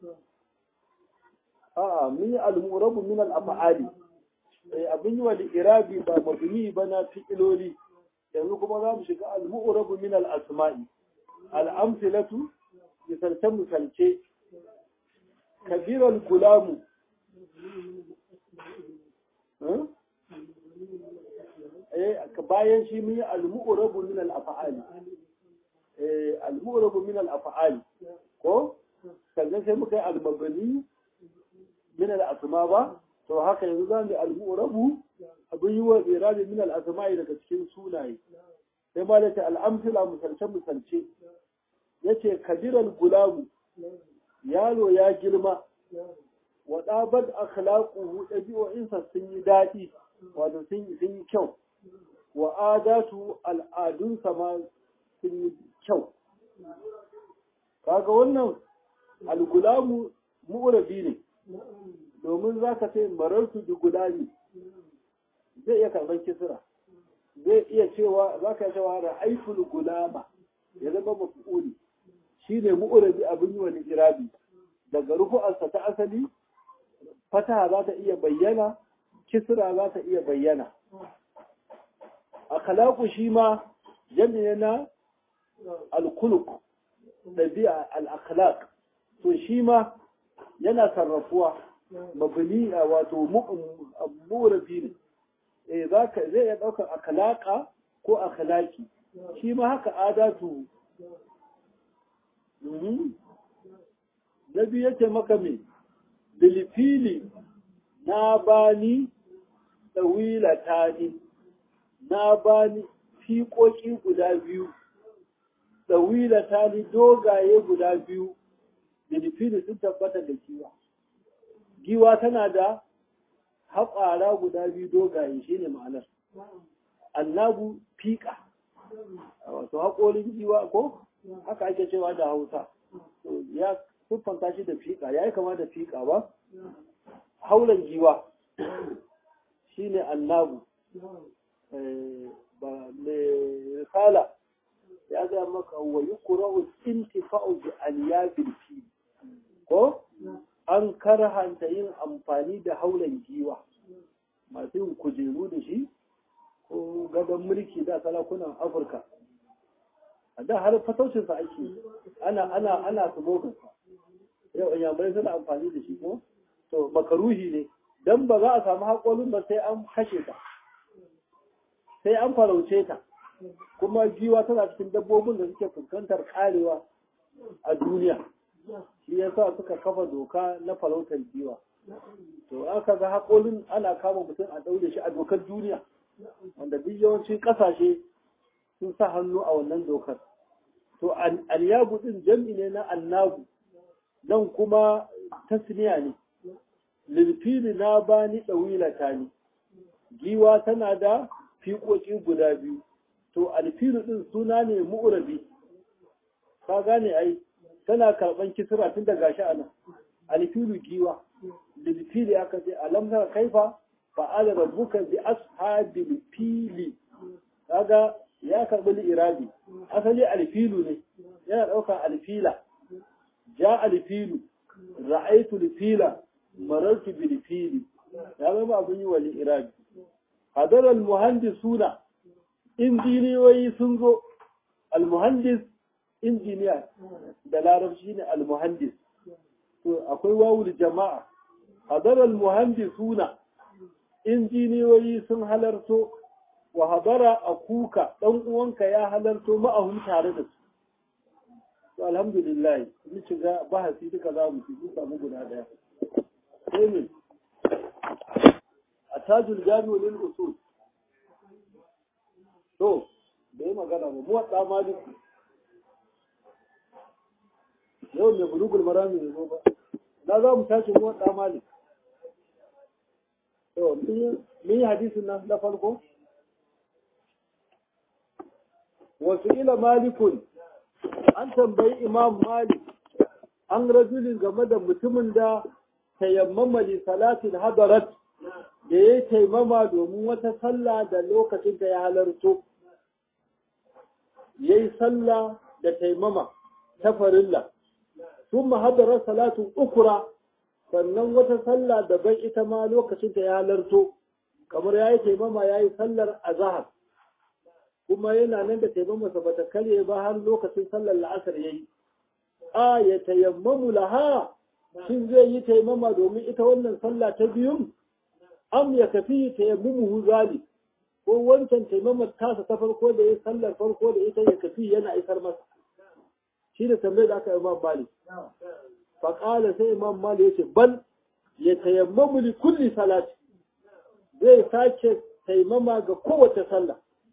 آه من المؤرب من الأفعال abin yi wa irabi ba mabni ba na fi'iloli yanzu kuma za mu shiga al-mu'rabu min al-asma'i al-amthilatu misalce misalce kabiral gulamu bayan shi mun yi al-mu'rabu min al-af'ali eh al-mu'rabu min al-af'ali ko sannan sai muka yi al-mabni min al-asma ba to haka yanzu za mu al-mu'rabu abin yi wa irabi min al-asma'i daga cikin sunaye sai ma da ta al-amthila misalce misalce yace kabiral gulamu yaro ya girma wa ɗabar akhlaquhu ɗabi'o'insa sun yi daɗi wato sun yi kyau wa adatu al'adunsa ma sun yi kyau kaga wannan algulamu mu'rabi ne domin za ka ce marartu bi gulami zai iya karɓar kisira zai iya cewa za ka cewa ra'aitul gulama ya zama mafi'uli shi ne mu'rabi abin yi wani irabi daga rufu'arsa ta asali fataha za ta iya bayyana kisra za ta iya bayyana akhlaqu shi ma jami'a na al-khuluq dabi'a al-akhlaq to shi ma yana sarrafuwa mabni wato mu'rabi ne eh zaka zai iya daukar akhlaqa ko akhlaqi shi ma haka adatu Nabi yake maka me bilfili na bani tsawila tani na bani fiƙoƙi guda biyu tsawila tani dogaye guda biyu bilfili sun tabbata da giwa giwa tana da haƙara guda biyu dogaye shine ma'anar annabu fiƙa wato haƙorin giwa ko haka ake cewa da hausa ya siffanta shi da fiƙa ya yi kama da fiƙa ba haulan giwa shi ne annabu ba mai risala ya zai maka wa yi kura'u intifa'u bi aliyabil fi ko an karhanta yin amfani da haulan giwa masu yin kujeru da shi ko gadon mulki da salakunan afirka a da har fataucinsa ake ana ana ana sumoginsa yau inyamurai suna amfani da shi ko to makaruhi ne dan ba za a samu haƙolin ba sai an kashe ta sai an farauce ta kuma giwa tana cikin dabbobin da suke fuskantar karewa a duniya shi yasa suka kafa doka na farautar giwa to aka ga haƙolin ana kama mutum a daure shi a dokar duniya wanda duk yawancin ƙasashe sun sa hannu a wannan dokar to alyabu din jam'i ne na annabu nan kuma tasniya ne lilfili na bani ɗawilata ne giwa tana da fiƙoƙi guda biyu to alfilu ɗin suna ne mu'urabi ka gane ai tana karɓan kisra tun da gashi a nan alfilu giwa lilfili aka ce alamtar kaifa fa'ala rabbuka bi ashabil fili kaga ya karɓi li'irabi asali alfilu ne yana ɗaukar alfila ja alfilu ra'aitu alfila marartu bil fili ya zama abin yi wa li'irabi hadar almuhandisuna injiniyoyi sun zo almuhandis injiniya da larabci ne almuhandis to akwai wawul jama'a hadar almuhandisuna injiniyoyi sun halarto wa hadara a kuka ɗan uwanka ya halarto ma'ahun tare da su to alhamdulillah ni shiga bahasi duka za mu ci samu guda daya sai ne a tajul jami'u lil usul to da yi magana ba mu wadda maliki yau mai bulugul marami ne ba na za mu tashi mu wadda maliki to mun yi hadisin nan na farko wasu ila malikun an tambayi imam malik an rajulin game da mutumin da tayammama li salatin hadarat da ya taimama domin wata sallah da lokacin da ya halarto ya yi sallah da taimama ta farilla sun mahadarar salatun ukura sannan wata sallah daban ita ma lokacin da ya halarto kamar ya yi taimama ya yi sallar azahar kuma yana nan da taimamarsa ba ta karye ba har lokacin sallar la'asar ya yi a ya tayammamu laha shin zai yi taimama domin ita wannan sallah ta biyun am ya kafi tayammumu zali ko wancan taimamar tasa ta farko da ya sallar farko da ita ya kafi yana isar masa shi da tambayar da aka imam mali faƙala sai imam mali ya ce bal ya tayammamu li kulli salati zai sake taimama ga kowace sallah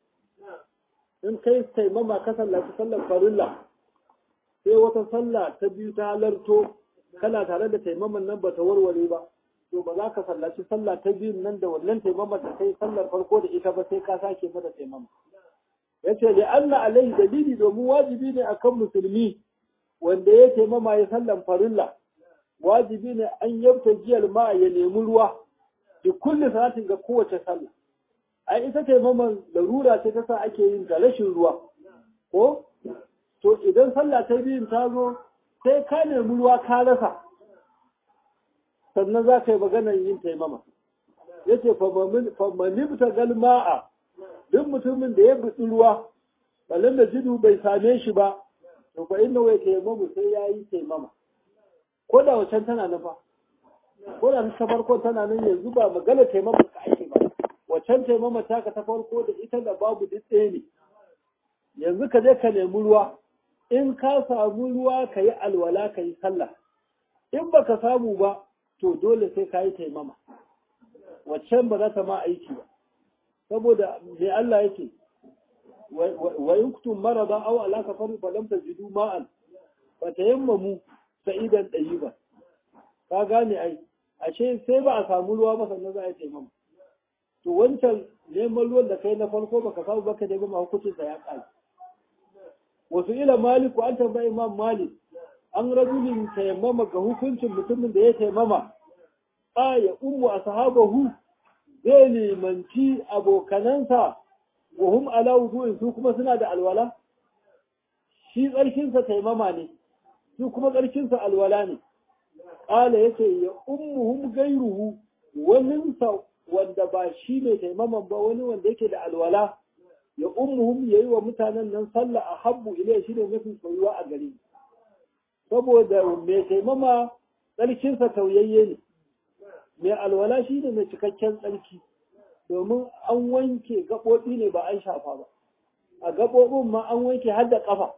in kai taimama ka sallaci sallar farilla sai wata sallah ta biyu ta halarto kana tare da taimaman nan ba ta warware ba to ba za ka sallaci sallah ta biyun nan da wannan taimama ta kai sallar farko da ita ba sai ka sake mata taimama yace da Allah alaihi dalili domin wajibi ne akan musulmi wanda ya taimama ya sallan farilla wajibi ne an yabta jiyar ma ya nemi ruwa da kulli salatin ga kowace sallah ai ita taimaman larura ce ta sa ake yin ta rashin ruwa ko to idan sallah ta biyun ta zo sai ka nemi ruwa ka rasa sannan za ka yi maganar yin taimama ya ce famanibta galma'a duk mutumin da ya buɗi ruwa balin da jidu bai same shi ba to fa inna wai taimamu sai ya yi taimama ko da wacan tana nufa ko da ta farko tana nan yanzu ba magana taimama ka ake ba wacan taimama taka ta farko da ita da babu duk ɗaya ne yanzu ka je ka nemi ruwa in ka samu ruwa ka yi alwala ka yi sallah in baka samu ba to dole sai ka yi taimama waccan ba za ta ma aiki ba saboda mai Allah yake wa in kutum marada aw ala kafaru fa lam tajidu ma'an fa tayammamu sa'idan ba. ka gane ai ashe sai ba a samu ruwa ba sannan za a yi taimama to wancan neman ruwan da kai na farko baka samu baka da ma hukuncin sa ya kai wasu ila maliku an tambayi imam malik an rajulin tayammama ga hukuncin mutumin da ya taimama a ya ummu ashabahu zai limanci abokanansa wa hum ala wudu'in su kuma suna da alwala shi tsarkinsa taimama ne su kuma tsarkinsa alwala ne ƙala yace ya ummuhum gairuhu waninsa wanda ba shi ne taimaman ba wani wanda yake da alwala ya ummuhum yayi wa mutanen nan sallah a habbu ilai shi ne mafi soyuwa a gari saboda mai taimama tsarkinsa tauyayye ne mai alwala shi ne mai cikakken tsarki domin an wanke gaɓoɓi ne ba an shafa ba a gaɓoɓin ma an wanke har da ƙafa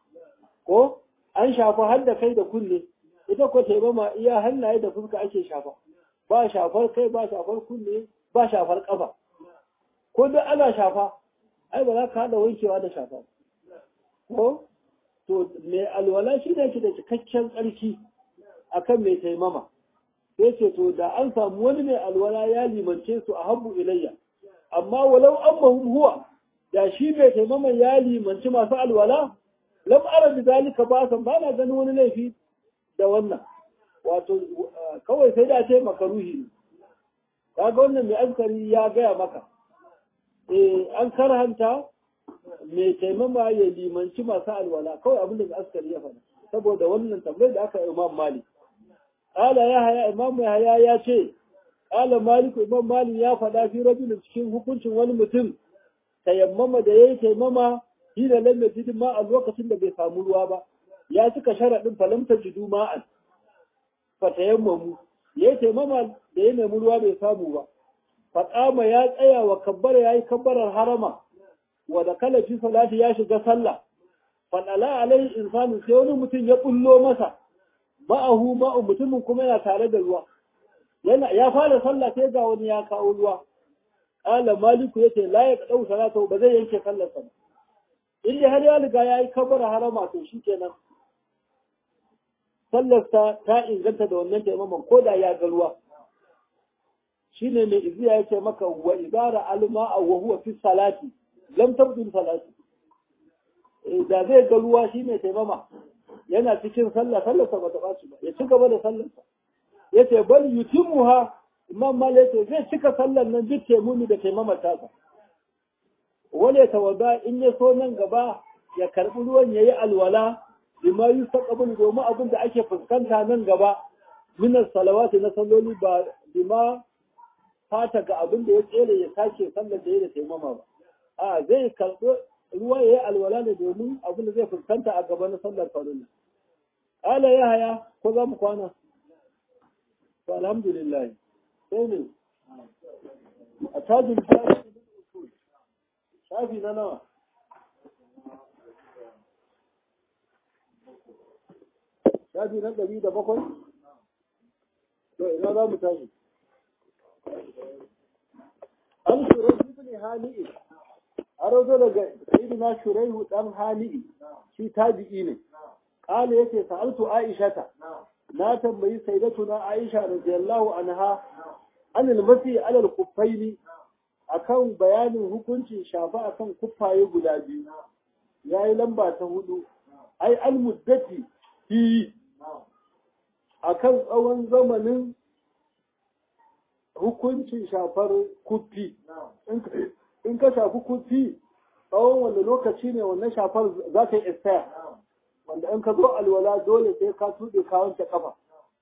ko an shafa har da kai da kunne ita ko taimama iya hannaye da fuska ake shafa ba shafar kai ba shafar kunne ba shafar ƙafa ko duk ana shafa ai ba za ka haɗa wankewa da shafa ko to mai alwala shi ne ke da cikakken tsarki akan mai taimama sai ce to da an samu wani mai alwala ya limance su a habbu ilayya amma walau an huwa da shi mai taimama ya limanci masu alwala lam ara bi zalika ba san ba na ganin wani laifi da wannan wato kawai sai da ce makaruhi ne kaga wannan mai askari ya gaya maka eh an karhanta mai taimama ya limanci masu alwala kawai abin da askari ya faɗa saboda wannan tambayar da aka imam malik Ƙala ya haya Imam Yahaya ya ce, Ƙala Maliku Imam Malik ya faɗa fi rajulin cikin hukuncin wani mutum, tayammama da ya yi taimama, shi da lam yajid ma a lokacin da bai samu ruwa ba, ya cika sharaɗin falam tajidu ma'an. Fa tayammamu, ya yi taimama da ya nemi ruwa bai samu ba. Faƙama ya tsaya wa kabbara ya yi kabbarar harama, wa da kala fi salati ya shiga sallah. fadala alai insanu sai wani mutum ya bullo masa ma'ahu ma'u mutumin kuma yana tare da ruwa yana ya fara sallah sai ga wani ya kawo ruwa qala maliku yace la ya dau salatu ba zai yanke sallar sa in har ya riga yayi kabara harama to shikenan sallar sa ta inganta da wannan taimaman ko da ya ga ruwa shine mai iziya yace maka wa ibara alma wa huwa fi salati lam tabdul salati da zai ga ruwa shine taimama yana cikin sallah sallarsa ba ta ɓaci ba ya ci gaba da sallarsa ya ce bal yutimmuha imam malik yace zai cika sallar nan duk taimumi da taimamar tasa wale tawada in ya so nan gaba ya karɓi ruwan yayi alwala bima yustaqbalu domin abin da ake fuskanta nan gaba minas salawati na salloli ba bima fata ga abin da ya tsere ya sake sallar da ya da taimama ba a zai karɓi ruwa ya yi alwala ne domin abin da zai fuskanta a gaba na sallar farilla. Ala ya haya ko za mu kwana? To alhamdulillah. Sai ne. A tajin shafi na nawa. Shafi na ɗari da bakwai? To ina za mu tashi. An shirar ibn Hani'i an razo daga sayyidina shuraihu dan hali'i shi tabi'i ne qala yace sa'altu aishata na tambayi sayyidatuna aisha radiyallahu anha an al-masi ala al-kuffaini akan bayanin hukuncin shafa akan kuffaye guda biyu yayi lamba ta hudu ai al-muddati fi akan tsawon zamanin hukuncin shafar kuffi in ka shafi kufi tsawon wanda lokaci ne wannan shafar za ta yi expire wanda in ka zo alwala dole sai ka tuɗe ka wanke kafa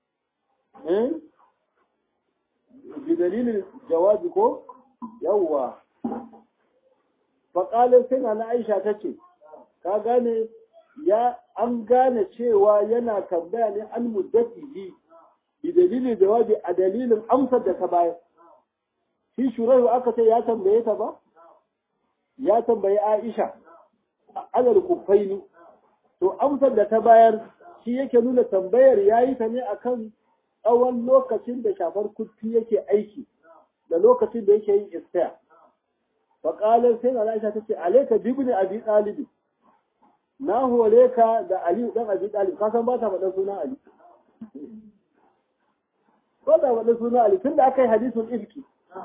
bi dalilin jawabi ko yawwa faƙalin sai na aisha ta ce ka gane ya an gane cewa yana tambaya ne an muddati bi dalilin jawabi a dalilin amsar da ta bayar shi shuraihu aka ce ya tambaye ta ba ya tambayi Aisha alal kufaini to amsar da ta bayar shi yake nuna tambayar yayi ta ne akan tsawon lokacin da shafar kufi yake aiki da lokacin da yake yin istaya fa qalan sai na Aisha tace alayka bibni abi talib na hore ka da Ali dan abi talib ka san ba ta faɗa suna Ali ko da faɗa suna Ali tunda aka yi hadisul ifki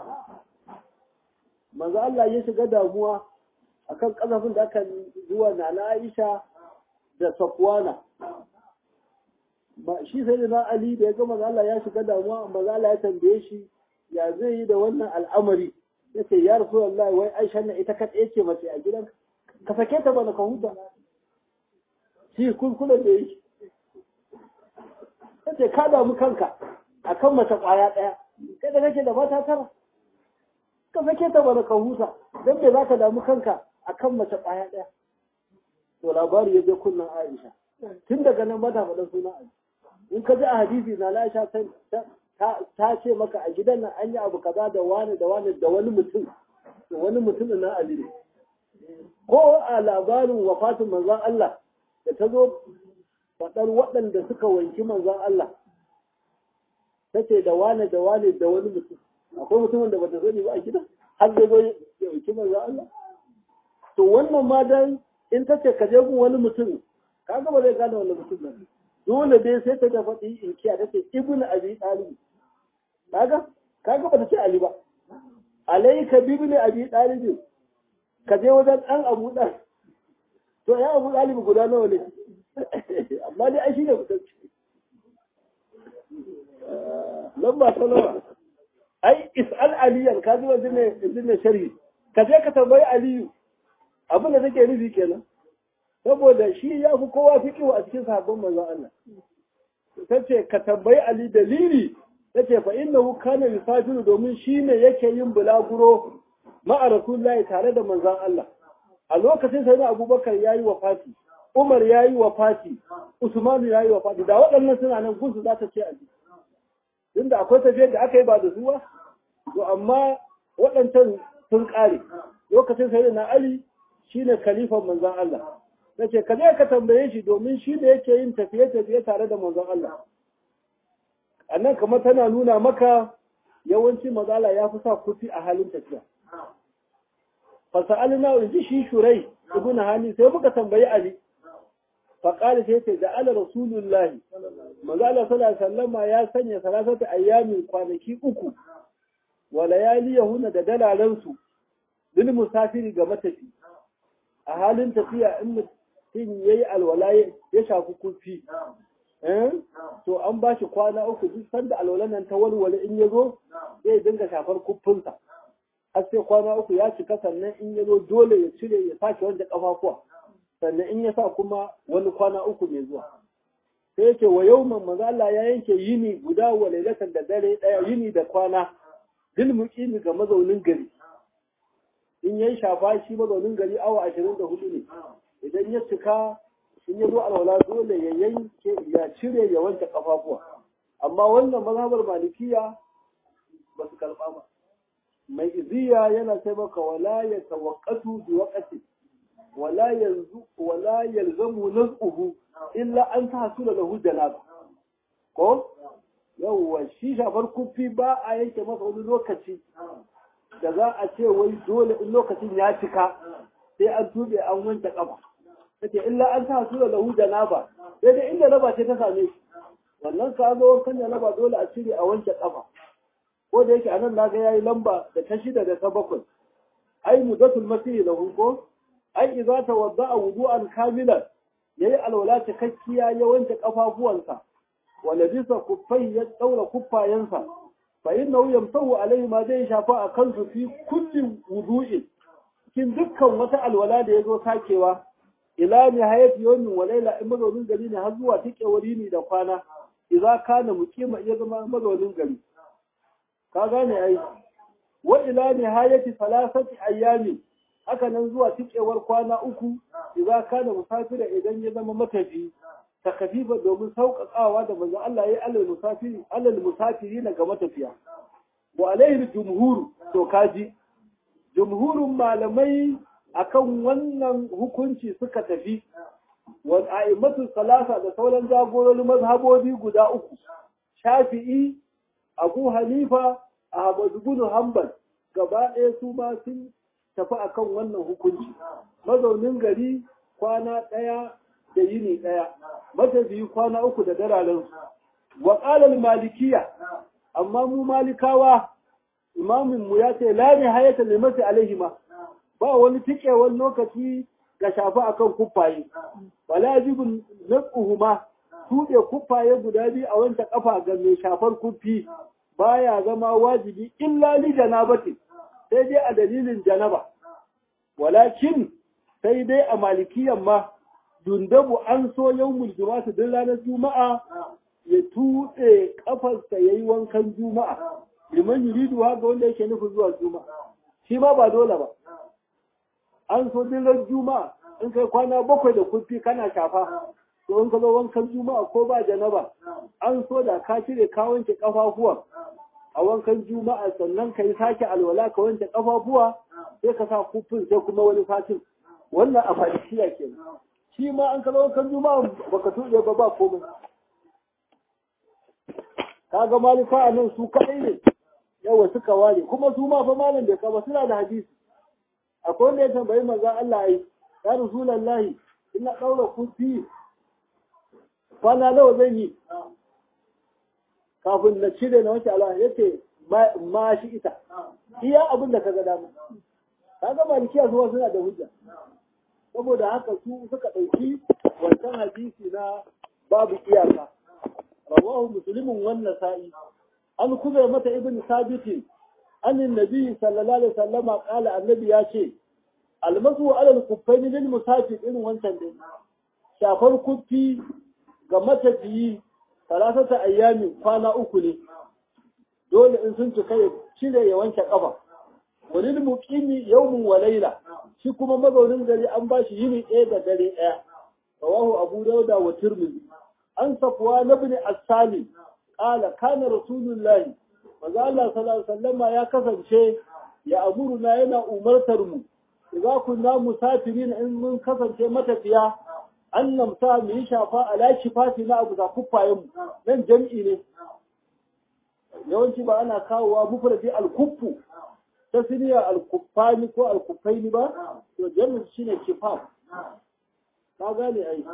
manzo Allah ya shiga damuwa akan kasafin da aka zuwa na Aisha da Safwana ba shi sai da Ali da ya ga manzo Allah ya shiga damuwa manzo Allah ya tambaye shi ya zai yi da wannan al'amari yace ya Rasulullah wai Aisha ne ita kadai ce mace a gidan ka sake ta bana ka huta shi kulkulan da yake yace ka damu kanka akan mace kwaya daya kai da kake da mata tara ka sake ta bana ka huta dan me zaka damu kanka akan mace kwaya daya to labari ya je kunnan Aisha tun daga nan mata faɗin suna Aisha in ka ji a hadisi na Aisha ta ce maka a gidan nan an yi abu kaza da wani da wani da wani mutum wani mutum na Ali ne ko a labarin wafatin manzon Allah da ta zo faɗar waɗanda suka wanki manzon Allah ta ce da wane da wane da wani mutum akwai mutumin da bata sani ba a gida har zai zo ya wanki manzon Allah to wannan ma dan in ta ce ka je gun wani mutum kaga ba zai gane wani mutum nan dole dai sai ta da faɗi in kiya ta ce ibn abi talib kaga kaga ba ta ce ali ba alayka bibni abi talib ka je wajen dan abu dan to ya abu talib guda nawa ne amma dai ai shine mutum lamba ta nawa ai is'al aliyan ka ji wajen ne ne sharhi ka je ka tambayi aliyu abin da take nufi kenan saboda shi ya fi kowa fiƙiwa a cikin sahabban manzon Allah ta ce ka tambayi Ali dalili ta ce fa innahu kana yusafiru domin shi ne yake yin bulaguro ma'a rasulullahi tare da manzon Allah a lokacin sai na Abubakar yayi wafati Umar yayi wafati Usman yayi wafati da waɗannan suna nan gunsu za ta ce Ali tunda akwai tafiyar da aka yi ba da su ba to amma waɗancan sun ƙare lokacin sai na Ali shine khalifan manzon Allah nace ka je ka tambaye shi domin shi da yake yin tafiye-tafiye tare da manzon Allah annan kamar tana nuna maka yawanci mazala ya fi sa kufi a halin tafiya fasa'alina in ji shi shurai ibn hani sai muka tambayi ali faƙali sai ce ja'ala rasulullahi mazala sallallahu sallama ya sanya salasata ayyamin kwanaki uku wa layaliyahuna da dalalansu lil musafiri ga matafi a halin tafiya in mutum yayi alwala ya shafi kufi to an ba shi kwana uku duk sanda alwalan nan ta walwale in ya zo zai dinga shafar kuffinsa har sai kwana uku ya cika sannan in ya zo dole ya cire ya sake wanda kafafuwa sannan in ya sa kuma wani kwana uku mai zuwa sai yake wa yauman maza Allah ya yanke yini guda wa lailatan da dare daya yini da kwana dil muqimi ga mazaunin gari in yayi shafa shi mazaunin gari awa 24 ne idan ya cika in ya zo alwala dole ya yanke ya cire ya wanke kafafuwa amma wannan mazhabar malikiya ba su karba ba mai iziya yana sai maka wala ya tawaqqatu bi waqti wala yanzu wala yalzamu naz'uhu illa an tahsula lahu janaba ko yawwa shi shafar kufi ba a yanke masa wani lokaci da za a ce wai dole in lokacin ya cika sai an tube an wanke kafa take illa an sa su da lahu janaba sai dai inda raba ce ta same shi wannan ka zo wankan da raba dole a cire a wanke kafa ko da yake anan naga yayi lamba da ta shida da ta bakwai ai mudatul masih lahu ko ai idza tawadda'a wudu'an kamilan yayi alwala cikakkiya ya wanke kafafuwansa wala bisa kuffai ya daura kuffayensa fa innahu yamsahu alaihi ma zai shafa a kansu fi kulli wudu'in cikin dukkan wata alwala da ya zo sakewa ila nihayati yawmin wa layla in mazaunin gari ne har zuwa tikewar yini da kwana idza kana muqima iya zama mazaunin gari ka gane ai wa ila nihayati salasati ayami haka nan zuwa tikewar kwana uku idza kana musafira idan ya zama matafi takafifa domin sauƙaƙawa da manzo Allah ya alal musafiri alal musafiri na ga matafiya wa alaihi jumhur to kaji jumhurun malamai akan wannan hukunci suka tafi wa a'immatu salasa da sauran jagororin mazhabobi guda uku shafi'i abu hanifa ahmad ibn hanbal gaba ɗaya su ma sun tafi akan wannan hukunci mazaunin gari kwana ɗaya da yini ɗaya matafiyi kwana uku da dararen wa qala malikiya amma mu malikawa imamin mu ya ce la nihayata limasi alaihima ba wani tikewar lokaci ga shafi akan kuffaye wala jibin naquhuma tuɗe kuffaye guda biyu a wancan kafa ga mai shafar kuffi baya zama wajibi illa li janabati sai dai a dalilin janaba walakin sai dai a malikiyan ma dundabu an so yawmul juma'a duk ranar juma'a ya tuɗe kafarsa yayi wankan juma'a liman yuridu ga wanda yake nufin zuwa juma'a shi ma ba dole ba an so dillar juma'a in kai kwana bakwai da kufi kana shafa to in ka zo wankan juma'a ko ba janaba an so da ka cire ka wanke kafafuwan a wankan juma'a sannan ka yi sake alwala ka wanke kafafuwa sai ka sa kufin sai kuma wani fatin wannan a fadishiya ke shi ma an ka zo wankan juma'a baka tuɗe ba ba komai kaga malika a nan su kaɗai ne yawa suka ware kuma su ma fa malam bai kaba suna da hadisi akwai wanda ya tambayi maza Allah ai ya rasulullahi ina daura kufi kwana nawa zan yi kafin na cire na wanke Allah yace ma shi ita iya abin da kaga dama kaga malikiya zuwa suna da hujja saboda haka su suka dauki wancan hadisi na babu iyaka rawahu muslimun wannan sa'i an kuma mata ibn sabitin an nabi sallallahu alaihi wasallam qala annabi ya ce almasu ala al-kuffaini lil musafir irin wancan dai shafar kuffi ga matafiyi salasata ayyami kwana uku ne dole in sun cika ya cire ya wanke kafa walil muqimi yawmun wa layla shi kuma mazaunin gari an ba shi yini ɗaya da dare ɗaya rawahu abu dauda wa tirmidhi an safwa ibn as-sali qala kana rasulullahi manzo Allah sallallahu alaihi wasallam ya kasance ya amuruna yana umartar mu idza kunna musafirin in mun kasance matafiya an namsa mu yi shafa ala shifati na abu za kuffayen mu nan jam'i ne yawanci ba ana kawowa mufradi al-kuffu ta siniya al-kuffani ko al-kuffaini ba to jam'i shine kifaf ka gane ai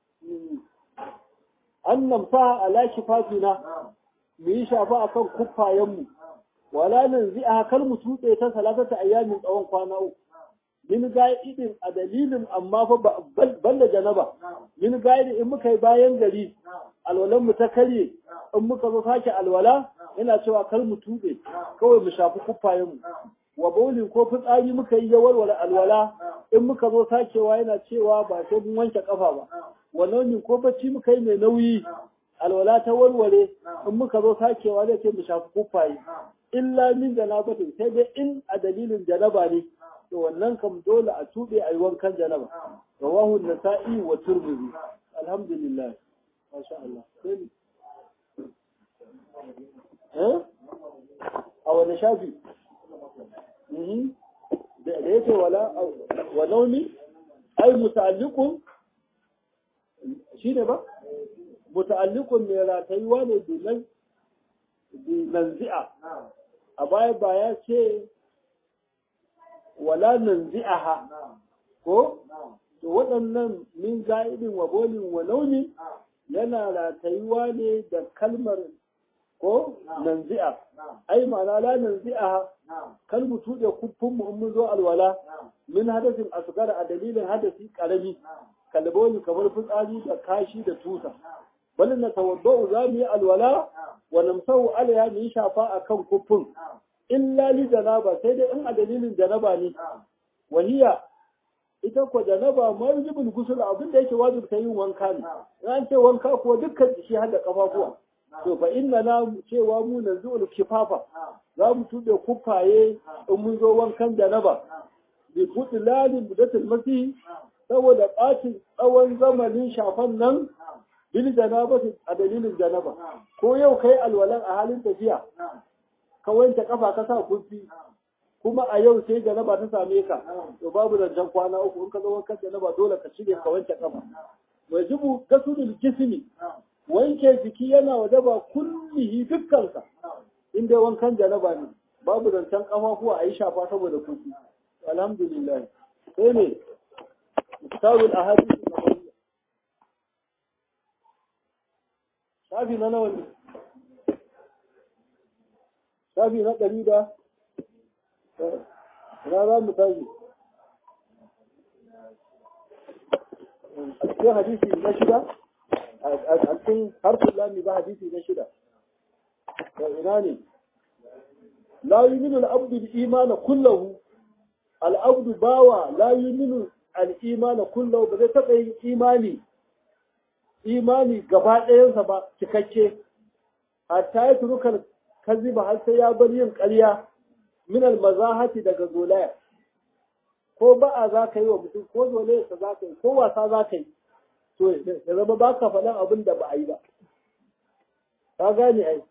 an namsa ala shifatina mu yi shafa akan kuffayen mu wala nan zai a kar mu tuɗe ta salatata ayyamin tsawon kwana uku min ga'idin a dalilin amma fa ban da janaba min ga'idin in muka yi bayan gari alwalan mu ta karye in muka zo sake alwala yana cewa kar mu tuɓe kawai mu shafi kuffayen mu wa baulin ko fitsari muka yi ya warware alwala in muka zo sakewa yana cewa ba sai mun wanke kafa ba wa nauyin ko bacci muka yi mai nauyi alwala ta warware in muka zo sakewa zai ce mu shafi kuffaye illa min janabatin sai dai in a dalilin janaba ne to wannan kam dole a tube a yi wankan janaba rawahu nasa'i wa turmizi alhamdulillah masha Allah eh a wani shafi da yake wala wa naumi ai muta'alliqun shine ba muta'alliqun mai ratayuwa ne bilan nanzi'a a baya ba ya ce wala nanzi'aha ko to waɗannan min ga'idin wa bolin wa launi yana ratayuwa ne da kalmar ko nanzi'a ai ma'ana la nanzi'aha kal mu tuɗe kuffin mu in mun zo alwala min hadasin asgar a dalilin hadasi karami kalboli kamar fitsari da kashi da tusa bal na tawaddau za mu yi alwala wa namsahu alaiha mu yi shafa akan kuffin illa li janaba sai dai in a dalilin janaba ne wahiya ita ko janaba marjibul gusul abin da yake wajibta yin wanka ne in an ce wanka kuwa dukkan jiki har da kafafuwa to fa inna na cewa mu nanzu kifafa za mu tuɗe kufaye in mun zo wankan janaba bi fudilalin budatul masih saboda ɓacin tsawon zamanin shafan nan bil janaba a dalilin janaba ko yau kai alwalan a halin tafiya ka wanke kafa ka sa kurfi kuma a yau sai janaba ta same ka to babu zancen kwana uku in ka zo wankan janaba dole ka cire ka wanke kafa wajibu gasulul jismi wanke jiki yana wajaba kullihi dukkansa in dai wankan janaba ne babu zancen kafafuwa a yi shafa saboda kurfi alhamdulillah sai ne kitabul ahadith nabawiyya shafi na nawa ne shafi na ɗari da na za mu tashi a cikin hadisi na shida a cikin harfin lami ba hadisi na shida da ina ne la yuminu al-abdu al-imana kullahu al-abdu bawa la yuminu al-imana kullahu ba zai taɓa yin imani imani gaba ɗayansa ba cikakke hatta ya turukar kaziba har sai ya bar yin ƙarya min al-mazahati daga zolaya ko ba'a za ka yi wa mutum ko zolayarsa za ka yi ko wasa za ka yi to ya zama ba ka faɗan abin da ba a yi ba ka gane ai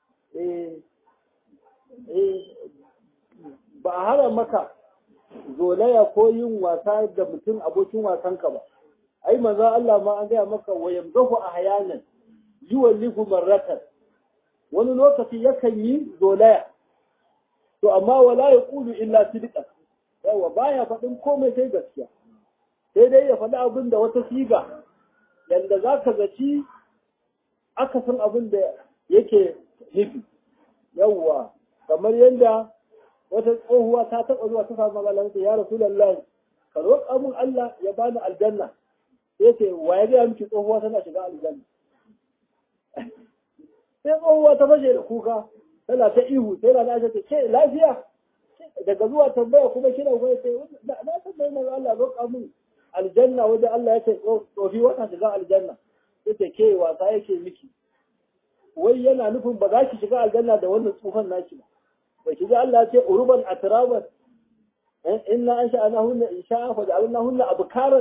ba a hana maka zolaya ko yin wasa da mutum abokin wasanka ba ai maza Allah ma an gaya maka wa yamzahu ahyanan yuwallihu marratan wani lokaci yakan yi zolaya to amma wala yaqulu illa sidqan yawa baya faɗin komai sai gaskiya sai dai ya faɗi abin da wata siga yanda za ka zaci aka san abin da yake nufi yawwa kamar yadda wata tsohuwa ta taɓa zuwa ta samu magana ta ya rasulullahi ka roƙa min Allah ya bani aljanna sai ce wa ya gaya miki tsohuwa tana shiga aljanna sai tsohuwa ta fashe da kuka tana ta ihu sai na ta ce ke lafiya daga zuwa tambaya kuma kina kuma ce na tambayi mai Allah roƙa min aljanna wajen Allah ya ce tsofi wata shiga aljanna sai ce ke wasa yake miki wai yana nufin ba za ki shiga aljanna da wannan tsufan naki ba ba ki ga Allah ya ce uruban atraban inna an sha'ana hunna in sha'a fa ja'alna hunna abkaran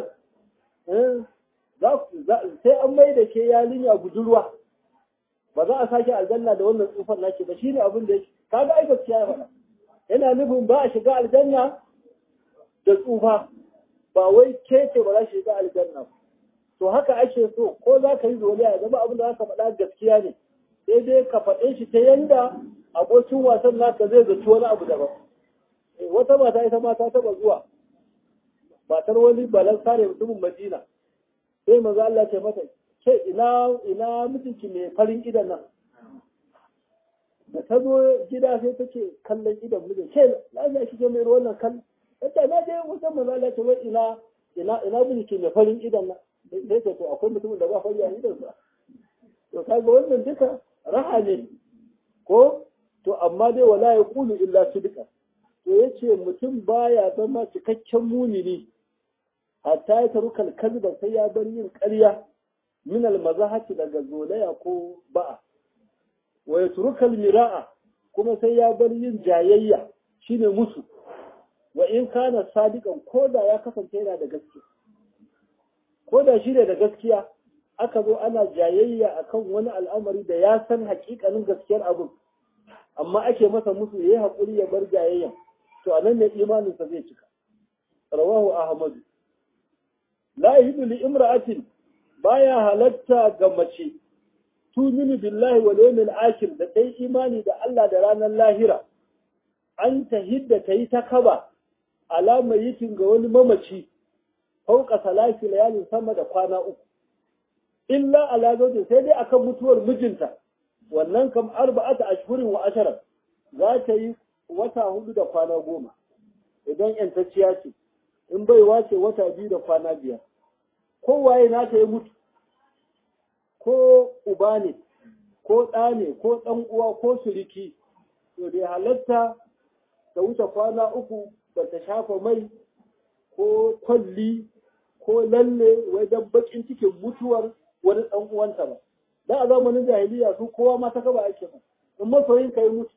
sai an mai da ke yarinya budurwa ba za a sake aljanna da wannan tsufan naki ba shine abin da yake kaga ai gaskiya ya faɗa yana nufin ba a shiga aljanna da tsufa ba wai ke ce ba za shi shiga aljanna to haka ake so ko za ka yi zoliya ya zama abin da za ka faɗa gaskiya ne sai dai ka faɗe shi ta yanda abokin wasan naka zai zaci wani abu daban wata mata ita ma ta taɓa zuwa matar wani balan sare mutumin madina sai maza Allah ce mata ke ina ina mutunci mai farin idan nan da ta zo gida sai ta ce kallon idan mijin ke lafiya kike mai wannan kallon ta na je wajen maza Allah ce wai ina ina ina mutunci mai farin idan nan sai ce to akwai mutumin da ba fari a idan sa to kaga wannan duka raha ne ko to amma dai wala ya kulu illa sidqa to yace mutum baya zama cikakken mumini hatta ya taru kalkazba sai ya bar yin ƙarya min almazahati daga zolaya ko ba'a wa yatrukal mira'a kuma sai ya bar yin jayayya shine musu wa in kana sadiqan koda ya kasance yana da gaskiya koda shi ne da gaskiya aka zo ana jayayya akan wani al'amari da ya san hakikanin gaskiyar abin amma ake masa musu yayi hakuri ya bar jayayyan to anan ne imaninsa zai cika rawahu ahmadu la yahidu li imra'atin baya halatta ga mace tuminu billahi wal yawmil akhir da kai imani da Allah da ranar lahira an tahidda tayi ta kaba alama yikin ga wani mamaci fauka salati layalin sama da kwana uku illa ala zawjin sai dai akan mutuwar mijinta wannan kam arba'ata ashhurin wa ashara za ta yi wata hudu da kwana goma idan yantacciya ce in bai wace wata biyu da kwana biyar kowaye na ta yi mutu ko uba ne ko ɗa ne ko ɗan uwa ko suriki to da halatta ta wuce kwana uku ba ta shafa mai ko kwalli ko lalle wai dan bakin cikin mutuwar wani ɗan uwanta ba da a zamanin jahiliya su kowa ma ta kaba ake ba in masoyin ka yi mutu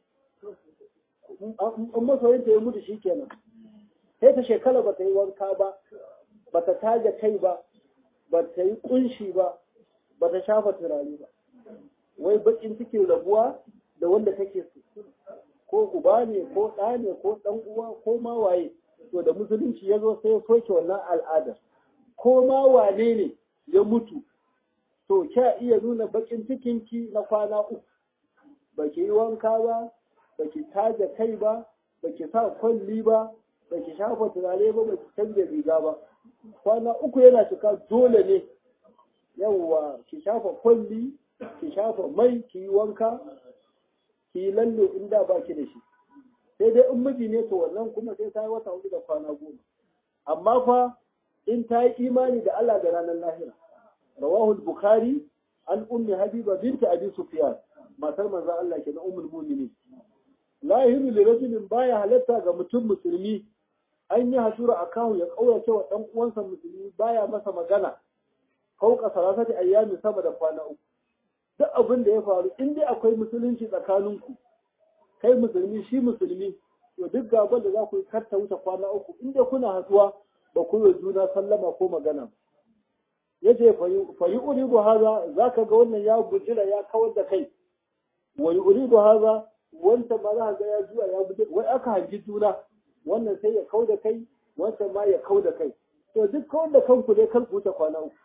in masoyin ta yi mutu shikenan sai ta shekara ba ta yi wanka ba ba ta taje kai ba ba ta yi kunshi ba ba ta shafa turare ba wai bakin cikin rabuwa da wanda take so ko uba ne ko ɗa ne ko ɗan uwa ko ma waye to da musulunci ya zo sai ya soke wannan al'adar ko ma wane ne ya mutu to kya iya nuna bakin cikinki na kwana uku ba ki yi wanka ba ba ki taje kai ba ba ki sa kwalli ba ba ki shafa turare ba ba ki canza riga ba kwana uku yana cika dole ne yawwa ki shafa kwalli ki shafa mai ki yi wanka ki yi lalle in da ba ki da shi sai dai in miji ne to wannan kuma sai ta yi wata hudu da kwana goma amma fa in ta yi imani da Allah da ranar lahira rawahu bukhari an ummi habiba binti abi sufyan matar manzon Allah ke na ummul mu'minin la yahilu li rajulin baya halatta ga mutum musulmi an yi hasura a kawo ya kaurace wa dan uwansa musulmi baya masa magana kauka salasati ayyami sama da kwana uku duk abin da ya faru in dai akwai musulunci tsakaninku kai musulmi shi musulmi to duk gaban da za ku yi karta wuce kwana uku in dai kuna hatsuwa ba ku yi juna sallama ko magana yace fa yi uridu haza zaka ga wannan ya bujira ya kawar da kai wa yi uridu haza wanda ma za ga ya zuwa ya bujira wai aka hangi juna wannan sai ya kau da kai wancan ma ya kau da kai to duk kawar da kanku dai kan wuce kwana uku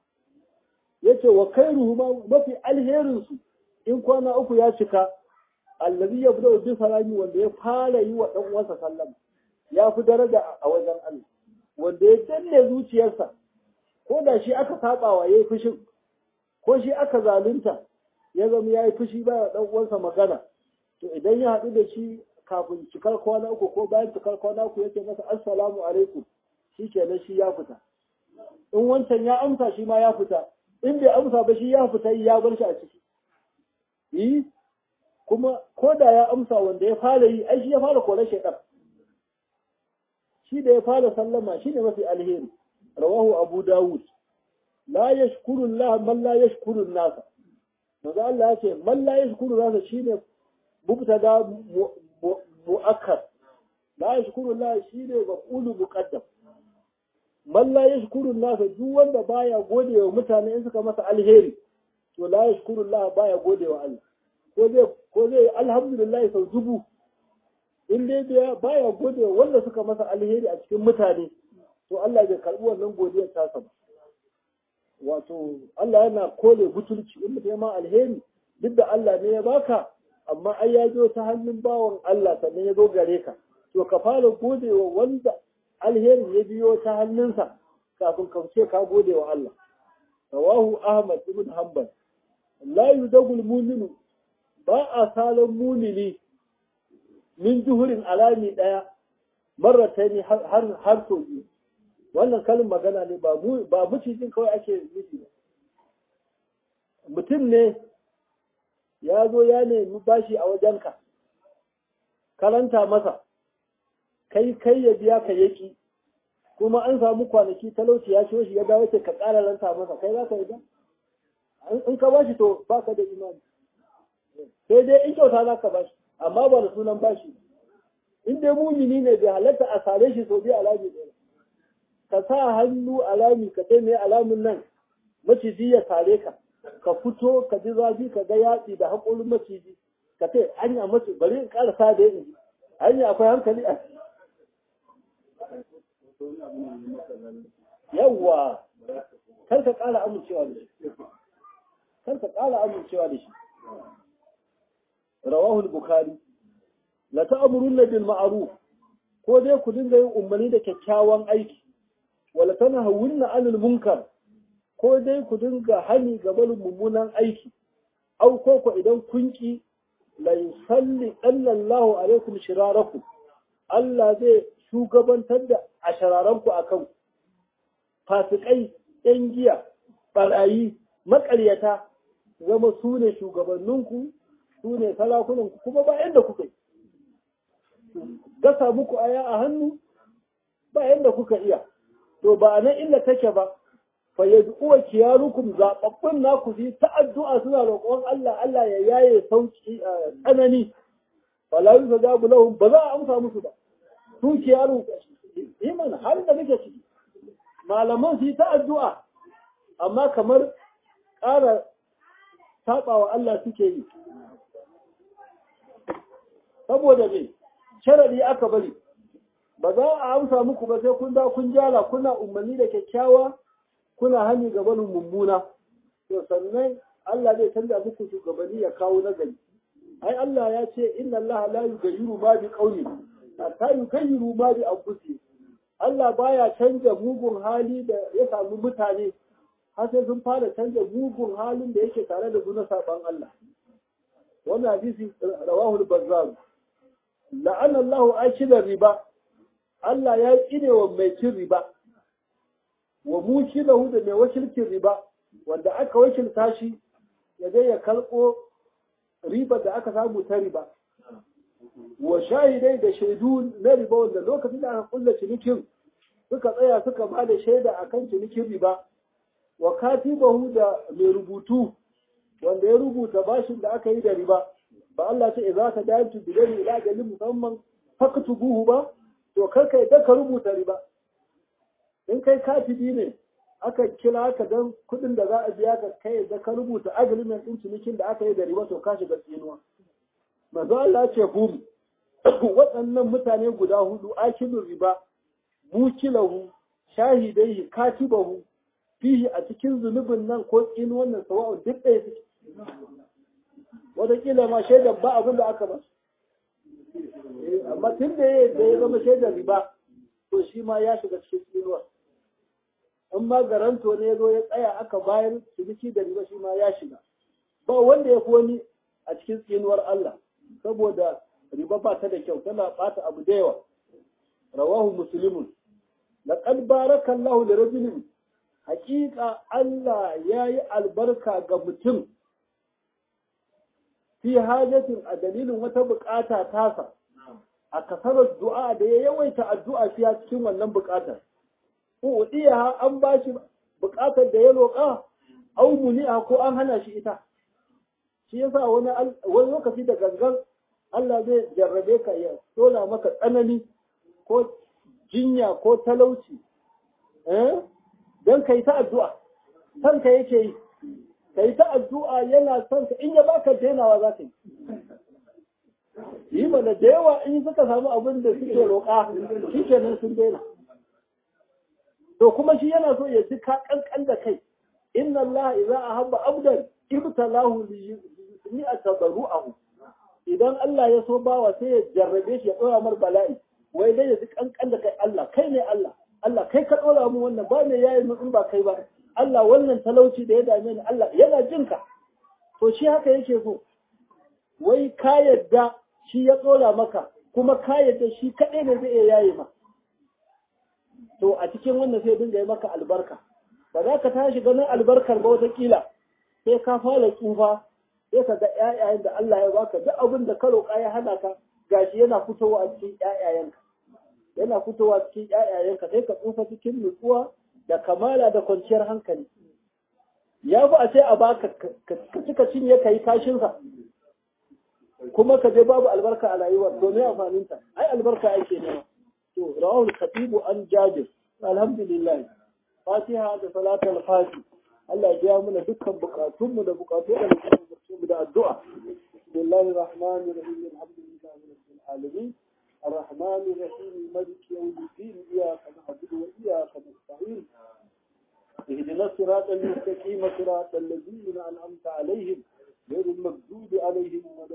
yace wa khairuhu ma mafi alherin su in kwana uku ya cika allazi yabda bi salami wanda ya fara yi wa dan uwansa sallama ya fi daraja a wajen Allah wanda ya danne zuciyarsa ko da shi aka saba wa yayi fushin ko shi aka zalunta ya zama yayi fushi ba dan uwansa magana to idan ya haɗu da shi kafin cikar kwana uku ko bayan cikar kwana uku yake masa assalamu alaikum shikenan shi ya fita in wancan ya amsa shi ma ya fita in bai amsa ba shi ya fita ya bar shi a ciki yi kuma ko da ya amsa wanda ya fara yi ai shi ya fara kore shaitan shi da ya fara sallama shi ne mafi alheri rawahu abu dawud la yashkuru Allah man la yashkuru nasa manzo Allah ya ce man la yashkuru nasa shine mubtada muakkar la yashkuru Allah shine maf'ulu muqaddam man la yashkuru nasa duk wanda baya gode wa mutane in suka masa alheri to la yashkuru Allah baya gode wa Allah ko zai ko zai alhamdulillah sau dubu in dai baya gode wa wanda suka masa alheri a cikin mutane to Allah bai karbi wannan godiyar tasa ba wato Allah yana kole butulci in mutum ma alheri duk da Allah ne ya baka amma ai ya zo ta hannun bawan Allah sannan ya zo gare ka to ka fara gode wa wanda alherin ya biyo ta hannunsa kafin ka ce ka gode wa Allah rawahu Ahmad ibn Hanbal la yudagul mu'minu ba a salon mumini min juhurin alami daya marrataini har har sau biyu wannan kalin magana ne ba mu ba mucijin kawai ake nufi ba mutum ne ya zo ya nemi bashi a wajenka karanta masa kai kai ya biya ka yaki kuma an samu kwanaki talauci ya ciwo shi ya dawo ce ka ƙara ranta masa kai za ka yi ba in ka bashi to baka da imani sai dai in kyauta za ka bashi amma ba da sunan bashi in dai mumini ne bai halatta a sare shi sau biyu alami ɗaya ka sa hannu alami ka sai mai alamun nan maciji ya sare ka ka fito ka ji zafi ka ga yatsi da haƙorin maciji ka ce anya mace bari in ƙara sa da yin hanya akwai hankali a yawwa kar ka ƙara amincewa da shi kar ka ƙara amincewa da shi rawahul bukhari la ta'muruna bil ma'ruf ko dai ku dinga yin umarni da kyakkyawan aiki wala tanahawunna 'anil munkar ko dai ku dinga hani ga barin mummunan aiki au ko ko idan kun ki la yusalli sallallahu alaikum shirarakum Allah zai shugabantar da ashararanku akan fasikai yan giya barayi maƙaryata zama su ne shugabanninku su ne salakunanku kuma ba yadda kuka yi gasa muku aya a hannu ba yadda kuka iya to ba nan illa take ba fa yad'uwa kiyarukum zababbun naku bi ta addu'a suna roƙon Allah Allah ya yaye sauki tsanani fala yuzabu lahum ba za a amsa musu ba su kiyaru iman har da nake ciki malaman su yi ta addu'a amma kamar ƙara saɓawa Allah suke yi saboda me sharadi aka bari ba za a amsa muku ba sai kun da kun jala kuna umarni da kyakkyawa kuna hani ga barin mummuna to sannan Allah zai canza muku shugabanni ya kawo nagari ai Allah ya ce inna Allah la yughayyiru ma bi qaumin hatta yughayyiru ma bi anfusihim Allah baya canza mugun hali da ya samu mutane har sai sun fara canza mugun halin da yake tare da su na saban Allah wannan hadisi rawahu al-bazzar la'ana Allah akila riba Allah ya tsine wa mai cin riba wa mushilahu da mai wakilcin riba wanda aka wakilta shi ya je ya kalko riba da aka samu ta riba wa shahidai da shaidu na riba wanda lokacin da aka kulla cinikin suka tsaya suka ba da shaida akan cinikin riba wa katibahu da mai rubutu wanda ya rubuta bashin da aka yi da riba ba Allah ce idza ka dayantu bi gani ila galin musamman faktubuhu ba to kar kai da ka rubuta riba in kai katibi ne aka kira ka dan kudin da za a biya ka kai da ka rubuta agreement din cinikin da aka yi da riba to ka shiga tsinuwa manzo Allah ce hum waɗannan mutane guda hudu akilun riba mukilahu shahidai katibahu fihi a cikin zunubin nan ko tsin wannan sawa'u duk ɗaya suke wataƙila ma shaidan ba abin da aka ba amma tun da ya zama shaidan riba to shi ma ya shiga cikin tsinuwa in ma garanto ne zo ya tsaya aka bayar ciniki da riba shi ma ya shiga ba wanda ya fi wani a cikin tsinuwar Allah saboda riba ba ta da kyau tana ɓata abu da yawa rawahu muslimun laqad barakallahu li rajulin hakika Allah ya yi albarka ga mutum fi hajatin a dalilin wata bukata tasa a kasarar du'a da ya yawaita addu'a fiya cikin wannan bukatar. Uɗiya an ba shi bukatar da ya roƙa, au muni'a ko an hana shi ita. Shi yasa wani wani lokaci da gangan Allah zai jarrabe ka ya tona maka tsanani ko jinya ko talauci. Eh? don ka yi ta addu'a, son ka yake yi, ka yi ta addu'a yana son ka in ya baka denawa za ka yi. Yi mana da yawa in suka samu abin da suke roƙa, shi kenan sun daina. To kuma shi yana so ya ji ka ƙanƙan da kai, inna Allah idza ahabba abdan ibtalahu li yusmi'a tabarru'ahu idan Allah ya so bawa sai ya jarrabe shi ya dora mar bala'i wai dai ya ji kankan da kai Allah kai ne Allah Allah kai ka dora mu wannan ba ne yayi mu in ba kai ba Allah wannan talauci da ya dame ni Allah yana jin ka to shi haka yake so wai ka yadda shi ya dora maka kuma ka yadda shi kaɗai ne zai iya yayi ma to a cikin wannan sai dinga yi maka albarka ba za ka tashi ganin albarkar ba watakila sai ka fara tsufa sai ka ga ƴaƴayen da Allah ya baka duk abin da ka roƙa ya hana ka gashi yana fitowa a cikin ƴaƴayenka yana fitowa cikin ƴaƴayenka sai ka tsufa cikin nutsuwa da kamala da kwanciyar hankali ya fi a ce a baka ka cika cinye ka yi kashinsa kuma ka je babu albarka a rayuwar to me amfaninta ai albarka ake nema to rawahul khatibu an jabir alhamdulillah fatiha da salatul fati Allah ya biya mana dukkan bukatunmu da bukatu da mu da addu'a bismillahir rahmanir rahim alhamdulillahi rabbil alamin الرحمن الرحيم مالك يوم الدين إياك نعبد وإياك نستعين اهدنا الصراط المستقيم صراط الذين أنعمت عليهم غير المغضوب عليهم ولا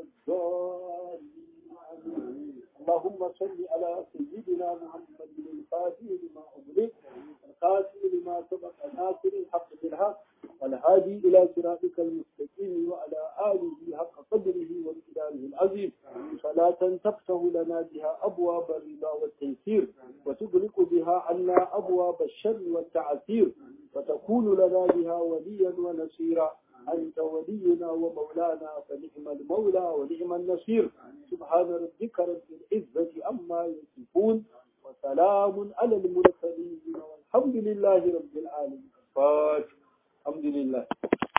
الضالين اللهم صل على سيدنا محمد الفاتح لما أغلق القاسم لما سبق ناصر الحق بالحق والهادي إلى صراطك المستقيم وعلى آله حق قدره وامتدانه العظيم صلاة تفتح لنا بها أبواب الرضا والتيسير وتغلق بها عنا أبواب الشر والتعسير وتكون لنا بها وليا ونصيرا أنت ولينا ومولانا فنعم المولى ونعم النصير سبحان ربك رب العزة عما يصفون وسلام على المرسلين والحمد لله رب العالمين فاتح الحمد لله